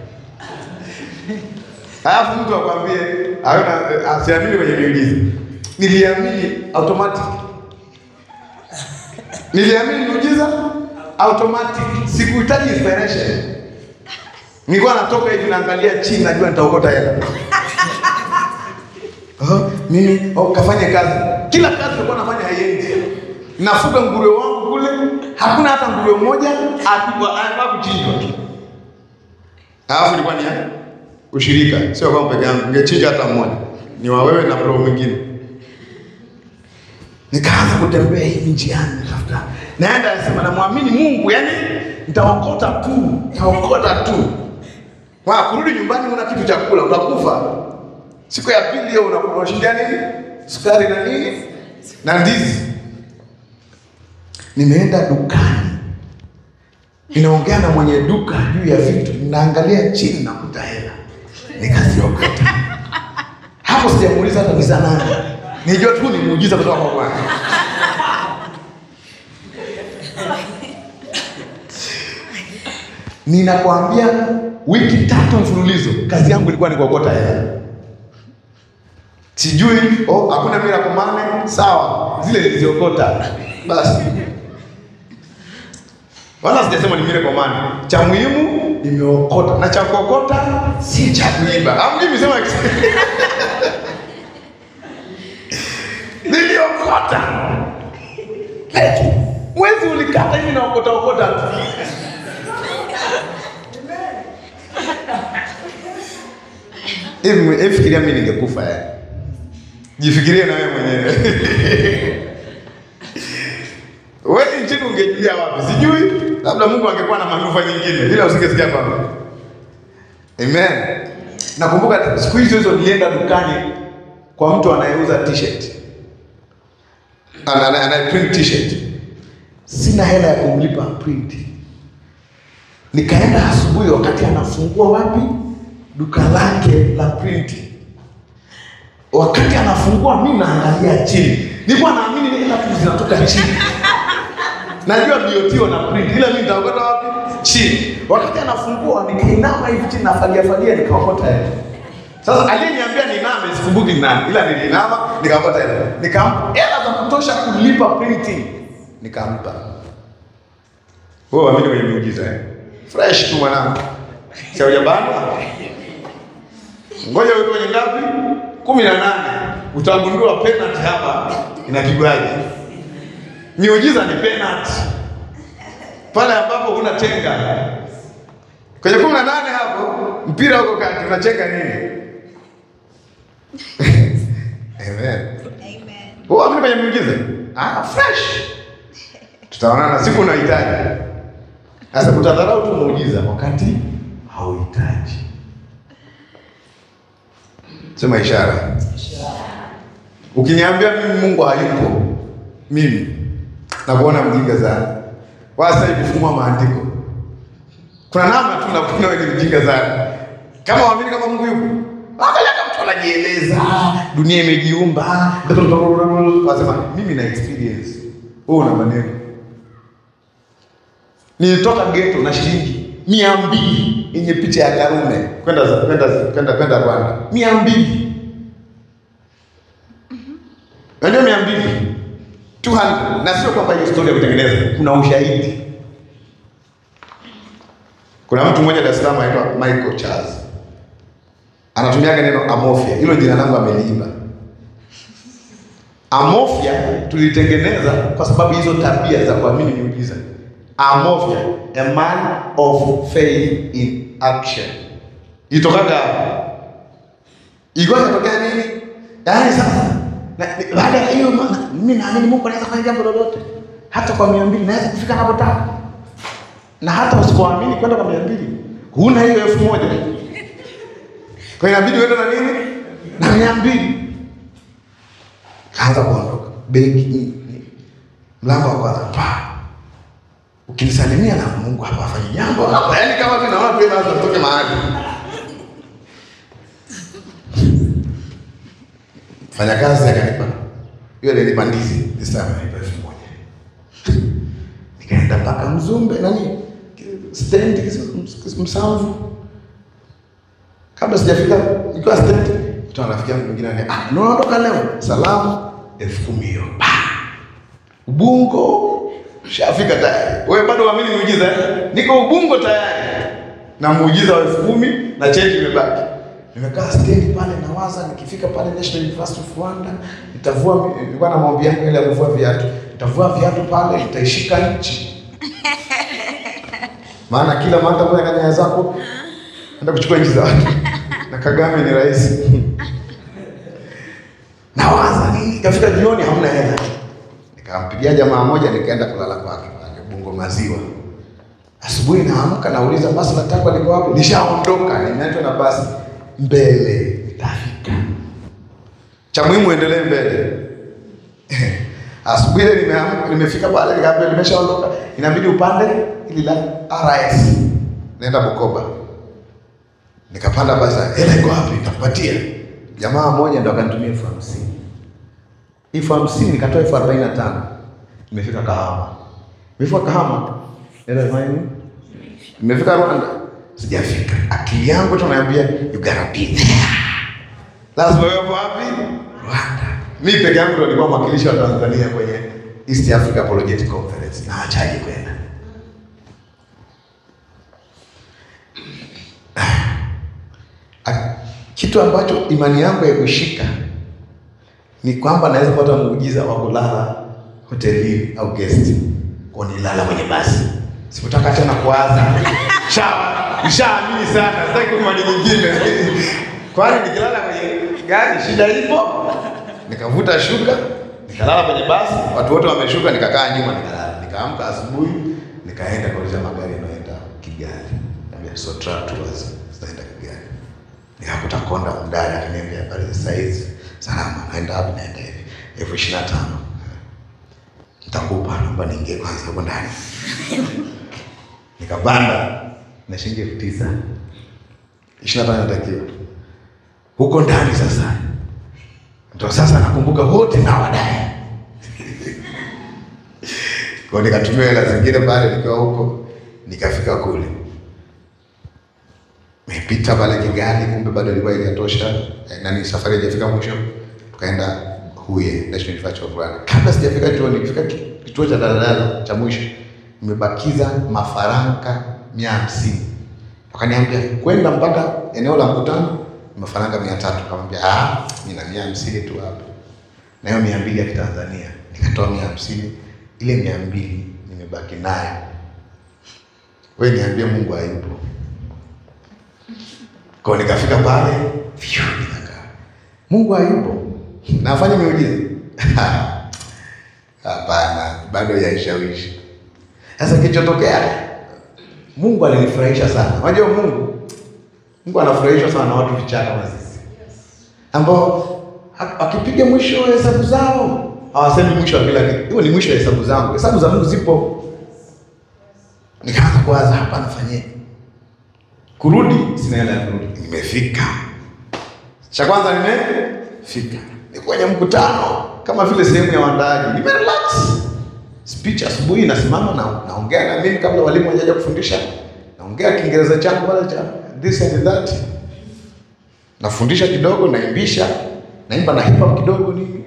alafu mtu akwambie hauna asiamini kwenye miujiza. Niliamini automatic, niliamini miujiza automatic, sikuhitaji inspiration. Nilikuwa natoka hivi naangalia chini, najua nitaokota hela. Oh, mimi oh, kafanye kazi. Kila kazi nilikuwa nafanya haiendi. Nafuga nguruwe wangu kule, hakuna hata nguruwe mmoja akubwa anafaa kuchinjwa. Alafu ilikuwa ni ya ushirika, sio kama peke yangu, ningechinja hata mmoja. Ni wa wewe na bro mwingine. Nikaanza kutembea hivi njiani natafuta. Naenda nasema namwamini Mungu, yani nitaokota tu, nitaokota tu. Kwa kurudi nyumbani una kitu cha kula, utakufa. Siku ya pili hiyo una- unashindia nini? Sukari na nini? Na ndizi. Nimeenda dukani. Ninaongea na mwenye duka juu ya vitu, ninaangalia chini nakuta hela. Nikaziokota. Hapo sijamuuliza hata ni za nani. Nijua tu ni muujiza kutoka kwa Bwana. Ninakwambia wiki tatu mfululizo kazi yangu ilikuwa ni kuokota hela. Sijui oh, hakuna miracle money, sawa, zile niliziokota basi. Wala sijasema ni miracle money. Cha muhimu nimeokota na cha kuokota si cha kuiba. Au mimi sema niliokota. Eti, Mwezi ulikata hivi na okota okota tu. Hivi hivi fikiria mimi ningekufa yani. Jifikirie na wewe mwenyewe. ungejulia wapi? Sijui, labda Mungu angekuwa na manufaa nyingine, ila usingesikia kwamba. Amen. Nakumbuka siku hizo hizo nilienda dukani kwa mtu anayeuza t-shirt, Ana- ana- anaye print t-shirt. Sina hela ya kumlipa print, nikaenda asubuhi, wakati anafungua wapi duka lake la print wakati anafungua mimi naangalia chini, nilikuwa naamini ni hela tu zinatoka chini. Najua BOT wana print, ila mimi nitaokota wapi? Chini. Wakati anafungua nikainama hivi chini, nafagia fagia, nikaokota hela. Sasa aliyeniambia niname sikumbuki ni nani, ila nilinama nikaokota hela, nikampa hela za kutosha kulipa printing, nikampa. Wewe waamini kwenye miujiza eh? Fresh tu mwanangu, si hujabana? Ngoja uwe kwenye ngapi? kumi na nane. Utagundua penalty hapa inapigwaje. Miujiza ni penalty pale ambapo huna chenga. Kwenye kumi na nane hapo mpira uko kati, unachenga nini? Amen. Amen. Wewe amini kwenye miujiza? Ah, fresh. Tutaonana siku unahitaji. Sasa utadharau tu muujiza wakati hauhitaji. Sema ishara. Ukiniambia mimi Mungu hayupo, mimi nakuona mjinga sana. Wasa hivi fungua maandiko. Kuna namna tu nakuona wewe ni mjinga sana. Kama waamini kama Mungu yupo, angalia kama mtu anajieleza, dunia imejiumba. Wasema mimi na experience. Wewe una maneno. Nilitoka ghetto na shilingi mia mbili yenye picha ya Karume kwenda kwenda kwenda kwenda Rwanda, mia mbili unajua mia mbili 200 na sio kwamba hiyo story ya kutengeneza, kuna ushahidi. Kuna mtu mmoja Dar es Salaam anaitwa Michael Charles anatumiaga neno amorphia, hilo jina langu ameliiba. Amorphia tulitengeneza kwa sababu hizo tabia za kuamini miujiza. Amorphia, a man of faith in action. Itokaga hapo. Ilikuwa inatokea nini? Yaani sasa na- ni- baada ya hiyo ma- mimi naamini Mungu anaweza kufanya jambo lolote. Hata kwa mia mbili naweza kufika napotaka. Na hata usipoamini kwenda kwa mia mbili huna hiyo elfu moja kwa hiyo inabidi uende na nini na mia mbili kaanza kuondoka begi ni- ni- mlango wa kwanza pa ukinisalimia na Mungu hapa afanye jambo hapa, yaani kama vile naona pia lazima tutoke mahali. Fanya kazi akanipa hiyo, alinipa ndizi this time alinipa elfu moja nikaenda mpaka Mzumbe nani stendi Kis- Msamvu. Kabla sijafika nikiwa stendi, mtu rafiki yangu mwingine ananiambia, ah, unaondoka leo? Salamu elfu kumi hiyo Pa! Ubungo shafika tayari. Wewe bado uamini muujiza? eh? Niko Ubungo tayari na muujiza wa elfu kumi na change imebaki. Nimekaa stendi pale nawaza, nikifika pale National University of Rwanda nitavua, nilikuwa na maombi yangu ile ya kuvua viatu, nitavua viatu pale, nitaishika nchi maana kila mara kwa kanya zako enda kuchukua nchi za watu na Kagame ni rais. Nawaza nini, ikafika jioni hamna hela, nikampigia jamaa moja, nikaenda kulala kwake pale Bungo Maziwa. Asubuhi naamka nauliza basi la takwa liko wapi? Nishaondoka, nimeachwa na basi mbele, nitafika. Cha muhimu endelee mbele. Asubuhi ile nimeamka, nimefika pale nikaambia nimeshaondoka, inabidi upande ili la RS naenda Bukoba. Nikapanda basi, hela iko wapi? Nitakupatia. Jamaa mmoja ndo akanitumia elfu hamsini elfu hamsini nikatoa elfu arobaini na tano Nimefika Kahama, nimefika Kahama, hela ifanya nini? Nimefika Rwanda, sijafika. Akili yangu tu naambia you gotta be there, lazima wewe wapi? Rwanda. Mi peke yangu ndo nilikuwa mwakilishi wa Tanzania kwenye East Africa Apologetic Conference, na achaje kwenda Ah, kitu ambacho imani yangu ya kushika ni kwamba naweza kupata muujiza wa kulala hotelini au guest, kwa nilala kwenye basi. Sikutaka tena kuwaza shawa, nishaamini sana, sitaki imani nyingine. Kwani nikilala kwenye gari shida ipo? Nikavuta shuka, nikalala kwenye basi, watu wote wameshuka, nikakaa nyuma, nikalala. Nikaamka asubuhi, nikaenda kuuliza magari yanayoenda Kigali. Niambia Sotra Tours zinaenda Kigali. Nikakuta konda mdada akaniambia habari za saizi. Salama, naenda wapi? Naenda hivi. elfu ishirini na tano. Nitakupa, naomba niingie kwanza huko ndani. Nikapanda na shilingi elfu tisa. Ishirini na tano inatakiwa. Huko ndani sasa. Ndio sasa nakumbuka wote na wadai. Kwa nikatumia hela zingine pale nikiwa huko, nikafika kule. Nimepita pale Kigali, kumbe bado ilikuwa haijatosha. Eh, nani safari haijafika mwisho. Tukaenda Huye National University of Rwanda. Kabla sijafika chuo, nikifika ki- kituo cha daladala cha mwisho, nimebakiza mafaranga mia hamsini. Wakaniambia kwenda mpaka eneo la mkutano ni mafaranga mia tatu. Nikamwambia ah, nina mia hamsini tu hapa, na hiyo mia mbili ya Kitanzania. Nikatoa mia hamsini, ile mia mbili nimebaki nayo. Wewe niambie, Mungu hayupo? Kwa hiyo nikafika pale, fiu, nikakaa. Mungu hayupo, nafanya miujiza hapana, bado yaishawishi. Sasa kilichotokea, Mungu alinifurahisha sana. Unajua Mungu, Mungu anafurahishwa sana na watu vichaa kama sisi, ambao ha- akipiga mwisho wa hesabu zao hawasemi mwisho wa kila kitu. Hiyo ni mwisho wa hesabu zangu. Hesabu za Mungu zipo. Nikaanza kuwaza, hapa nafanyeje? Kurudi sina hela ya kurudi, nimefika. Cha kwanza nimefika, ni kwenye mkutano kama vile sehemu ya waandaaji, nimerelax. Speech asubuhi, nasimama na naongea na mimi kabla walimu hawajaja kufundisha, naongea Kiingereza changu pale cha this and that, nafundisha kidogo, naimbisha, naimba na hip hop kidogo nini.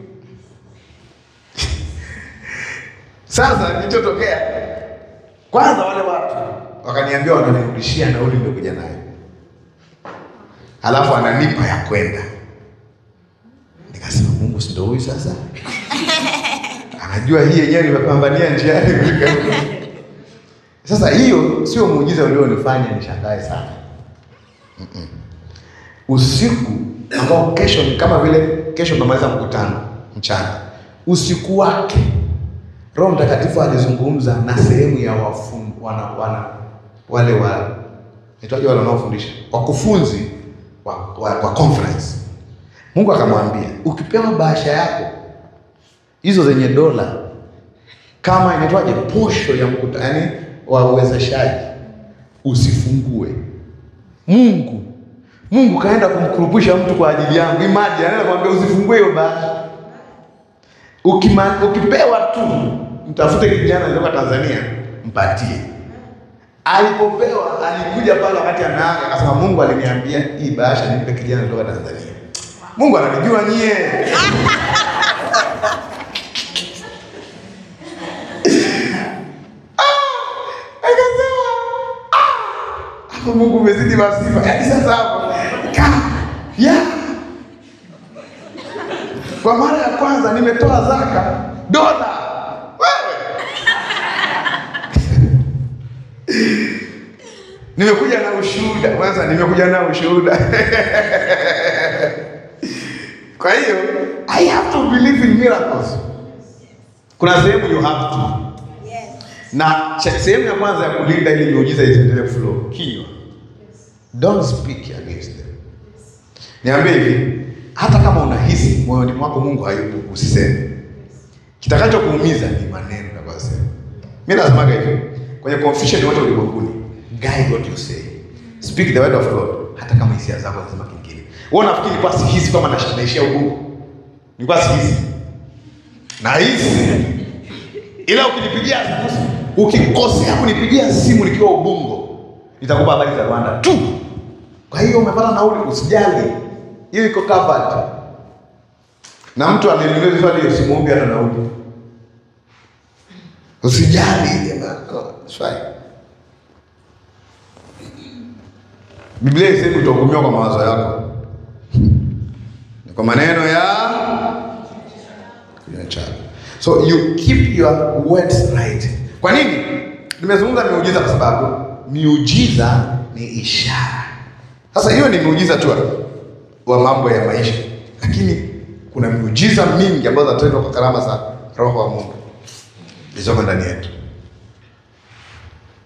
Sasa kilichotokea kwanza, wale watu wakaniambia wananirudishia nauli niliokuja nayo, halafu ananipa ya kwenda. Nikasema Mungu si ndio huyu sasa? Anajua hii yenyewe nimepambania njiani kufika huko. Sasa hiyo sio muujiza ulionifanya nishangae sana. Mm-mm. Usiku ambao kesho ni kama vile kesho tunamaliza mkutano mchana, usiku wake Roho Mtakatifu alizungumza na sehemu ya wafun, wana, wana, wale wa nitaje wale wanaofundisha wakufunzi wa, wa, wa conference. Mungu akamwambia ukipewa bahasha yako hizo zenye dola kama inaitwaje posho ya mkutano, yani wa uwezeshaji, usifungue. Mungu Mungu kaenda kumkurupusha mtu kwa ajili yangu. Imagine anaenda kumwambia usifungue hiyo bahasha. Ukima, ukipewa tu mtafute kijana kutoka Tanzania mpatie. Alipopewa alikuja pale wakati anaaga akasema, Mungu aliniambia hii bahasha nimpe kijana kutoka Tanzania. Mungu ananijua nyie. Ah, akasema ah, hapo Mungu umezidi masifa. Yaani sasa hapo ka ya kwa mara ya kwanza nimetoa zaka dola. Wewe nimekuja na ushuhuda kwanza, nimekuja na ushuhuda kwa hiyo I have to believe in miracles. Kuna sehemu you have to, na che- sehemu ya kwanza ya kulinda ili miujiza isiendelee flow, kinywa. Don't speak against them. Niambie hivi, hata kama unahisi moyoni mwako Mungu hayupo, usiseme. Kitakachokuumiza ni maneno utakayosema. Mimi nasemaga hivi, kwenye confusion wote ulimwenguni, guide what you say. Speak the word of God, hata kama hisia zako zinasema kingine. Wewe unafikiri kwa sihisi kama nash- naishia ubungu? Nilikuwa sihisi. Nahisi. Ila ukinipigia ukikosea kunipigia simu nikiwa Ubungo, nitakupa habari za Rwanda tu. Kwa hiyo umepata nauli, usijali, hiyo iko covered. Na mtu aliniuliza swali hiyo, simuombe hata nauli, usijali jamaa, oh, it's fine. Biblia isemi utahukumiwa kwa mawazo yako, ni kwa maneno ya kinywa chako. So you keep your words right. Kwa nini nimezungumza miujiza? Kwa sababu miujiza ni ishara. Sasa hiyo ni miujiza tu wa mambo ya maisha, lakini kuna miujiza mingi ambazo zinatendwa kwa karama za Roho wa Mungu zilizoko ndani yetu.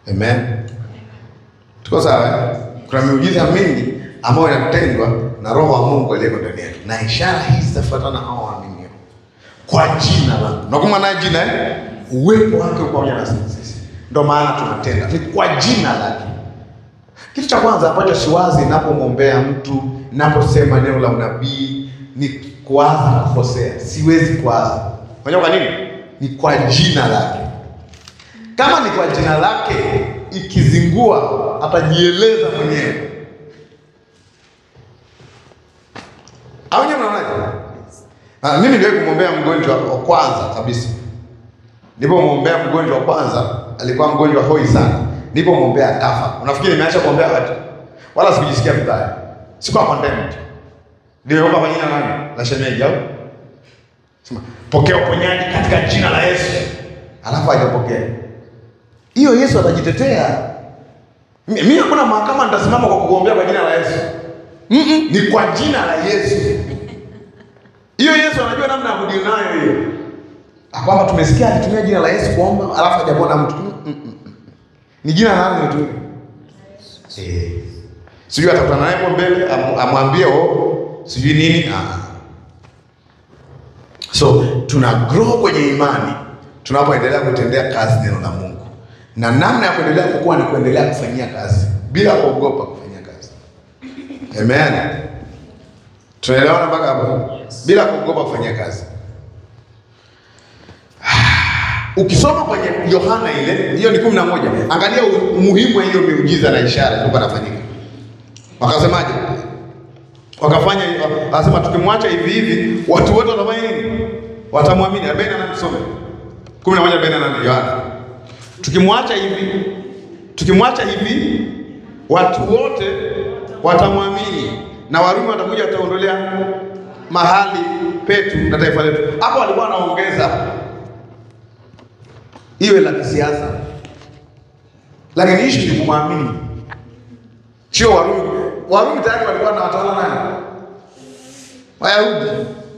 Amen. Tuko sawa eh? Kuna miujiza mingi ambayo inatendwa na Roho wa Mungu aliyeko ndani yetu, na ishara hizi zitafuatana na hao waaminio kwa jina la nakuma naye jina eh? uwepo wake uko pamoja na sisi, ndio maana tunatenda ni kwa jina lake. Kitu cha kwanza ambacho siwazi ninapomwombea mtu, ninaposema neno la unabii ni kuwaza na kukosea. Siwezi kuwaza. Unajua kwa nini? Ni kwa jina lake. Kama ni kwa jina lake, ikizingua atajieleza mwenyewe. Au nyewe mnaonaje? Ah, mimi niliwahi kumwombea mgonjwa wa kwanza kabisa. Nilipomwombea mgonjwa wa kwanza, alikuwa mgonjwa hoi sana. Nilipomwombea akafa. Unafikiri nimeacha kuombea watu? Wala sikujisikia vibaya. Sikuwa condemned. Niliomba kwa jina nani? La shemeji au? Sema, pokea uponyaji katika jina la Yesu. Alafu hajapokea. Hiyo Yesu atajitetea. Mi- Mimi hakuna mahakama nitasimama kwa kukuombea kwa jina la Yesu. Mm-mm, ni kwa jina la Yesu. Hiyo Yesu anajua namna ya kudili nayo hiyo. Ah, Kwamba tumesikia alitumia jina la Yesu kuomba alafu hajapona mtu. Mm, mm, mm. Ni jina la nani tu? Eh. Sijui atakutana naye hapo mbele am- amwambie oh, sijui nini. Ah. So tuna grow kwenye imani tunapoendelea kutendea kazi neno la Mungu, na namna ya kuendelea kukua ni kuendelea kufanyia kazi bila kuogopa kufanyia kazi. Amen. Tunaelewana mpaka hapo? Bila kuogopa kufanyia kazi. Ukisoma kwenye Yohana ile hiyo ni kumi na moja, angalia umuhimu wa hiyo miujiza na ishara ilikuwa inafanyika. Wakasemaje? Wakafanya anasema tukimwacha hivi hivi watu wote watafanya nini? Watamwamini. 48 tusome. 11 48 Yohana. Tukimwacha hivi tukimwacha hivi watu wote watamwamini na Warumi watakuja wataondolea mahali petu na taifa letu. Hapo walikuwa wanaongeza iwe la kisiasa, lakini ishu ni kumwamini, sio Warumi. Warumi tayari walikuwa na watawala nani? Wayahudi.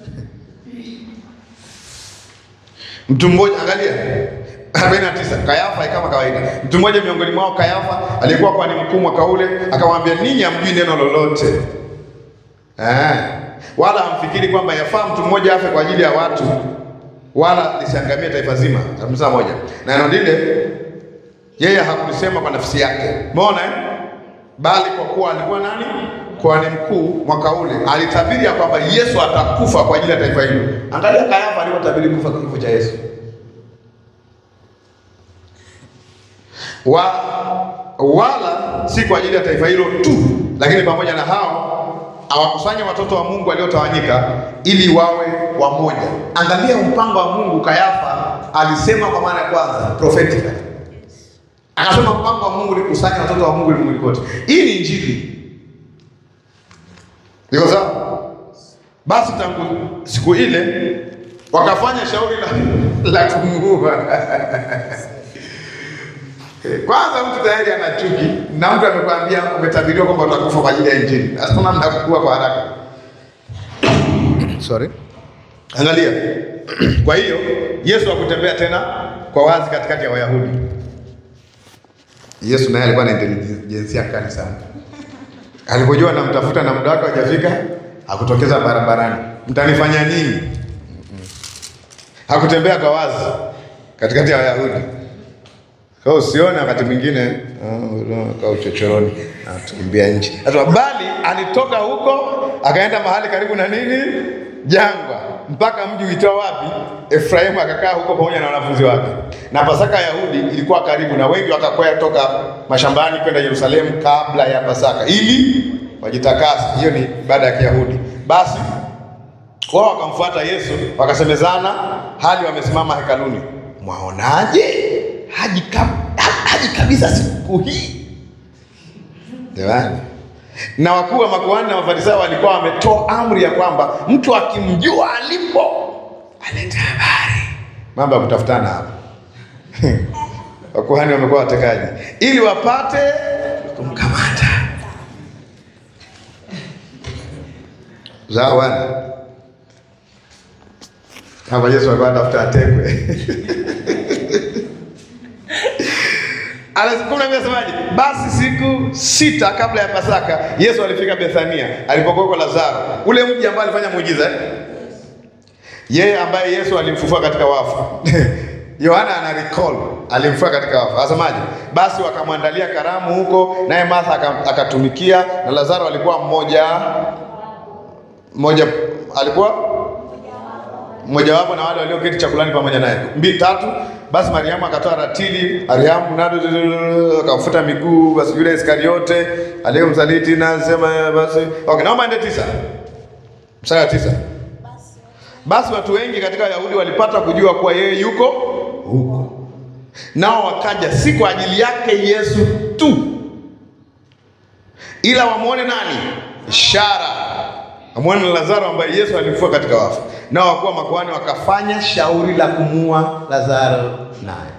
Mtu mmoja angalia 49 Kayafa kama kawaida. Mtu mmoja miongoni mwao Kayafa aliyekuwa kwa ni mkuu mwaka ule akamwambia, ninyi hamjui neno lolote eh, wala hamfikiri kwamba yafaa mtu mmoja afe kwa ajili ya watu wala lisiangamie taifa zima. Hamsa moja na neno lile yeye hakulisema kwa nafsi yake, umeona eh? Bali kwa kuwa alikuwa nani, kuhani mkuu mwaka ule, alitabiri ya kwamba Yesu atakufa kwa ajili ya taifa hilo. Angalia Kayafa alivyotabiri kufa kwa kifo cha Yesu. wa wala si kwa ajili ya taifa hilo tu, lakini pamoja na hao awakusanya watoto wa Mungu waliotawanyika ili wawe wamoja. Angalia mpango wa Mungu. Kayafa alisema kwa maana ya kwanza prophetically, akasema mpango wa Mungu ni kusanya watoto wa Mungu ulimwenguni kote. Hii ni Injili, iko sawa? Basi tangu siku ile wakafanya shauri la, la kumuua kwanza mtu tayari ana chuki na mtu amekwambia umetabiriwa kwamba utakufa kwa ajili ya Injili. Sasa namna kukua kwa haraka. Sorry. Angalia. Kwa hiyo Yesu hakutembea tena kwa wazi katikati ya Wayahudi. Yesu naye alikuwa na intelijensia kali sana. Alipojua namtafuta na muda wake hajafika, hakutokeza barabarani. Mtanifanya nini? Hakutembea kwa wazi katikati ya Wayahudi. Kwa hiyo usione wakati mwingine kwa uchochoroni atukimbia nje. Hata bali alitoka huko akaenda mahali karibu na nini? Jangwa, mpaka mji uitao wapi? Efraimu, akakaa huko pamoja na wanafunzi wake. Na Pasaka ya Yahudi ilikuwa karibu, na wengi wakakwea toka mashambani kwenda Yerusalemu kabla ya Pasaka ili wajitakase. Hiyo ni ibada ya Kiyahudi. Basi wao wakamfuata Yesu, wakasemezana hali wamesimama hekaluni, mwaonaje? haji, kab, haji kabisa siku hii jamani. Na wakuu wa makuhani na Mafarisayo walikuwa wametoa amri ya kwamba mtu akimjua alipo alete habari. Mambo ya kutafutana hapa wakuhani wamekuwa watekaji ili wapate kumkamata. Zawana hapa Yesu alikuwa anatafuta atekwe kumi na Biblia inasemaje? Basi siku sita kabla ya Pasaka Yesu alifika Bethania alipokuwa kwa Lazaro, ule mji ambao alifanya muujiza eh? Yeye ambaye Yesu alimfufua katika wafu. Yohana ana recall alimfufua katika wafu. Asemaje? Basi wakamwandalia karamu huko, naye Martha aka- akatumikia, na Lazaro alikuwa mmoja mmoja alikuwa mmojawapo na wale walioketi chakulani pamoja naye. Mbili tatu. Basi Mariamu akatoa ratili, Mariamu nado akamfuta miguu, basi yule Iskariote aliyemsaliti na sema basi. Okay, naomba ende tisa. Mstari wa tisa. Basi watu wengi katika Wayahudi walipata kujua kuwa yeye yuko huko, nao wakaja si kwa ajili yake Yesu tu, ila wamwone nani? Ishara, wamwone na Lazaro ambaye Yesu alimfufua katika wafu. Nao wakuwa makuhani wakafanya shauri la kumuua Lazaro naye.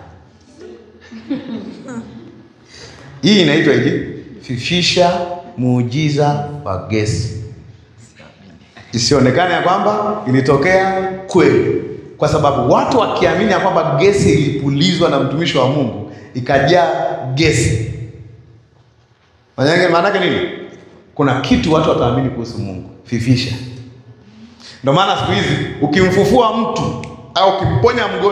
Hii inaitwa hivi, fifisha muujiza wa gesi isionekane ya kwamba ilitokea kweli, kwa sababu watu wakiamini ya kwamba gesi ilipulizwa na mtumishi wa Mungu ikajaa gesi, Maanake maanake nini? Kuna kitu watu wataamini kuhusu Mungu. Fifisha. Ndio maana siku hizi ukimfufua mtu au ukimponya mgonjwa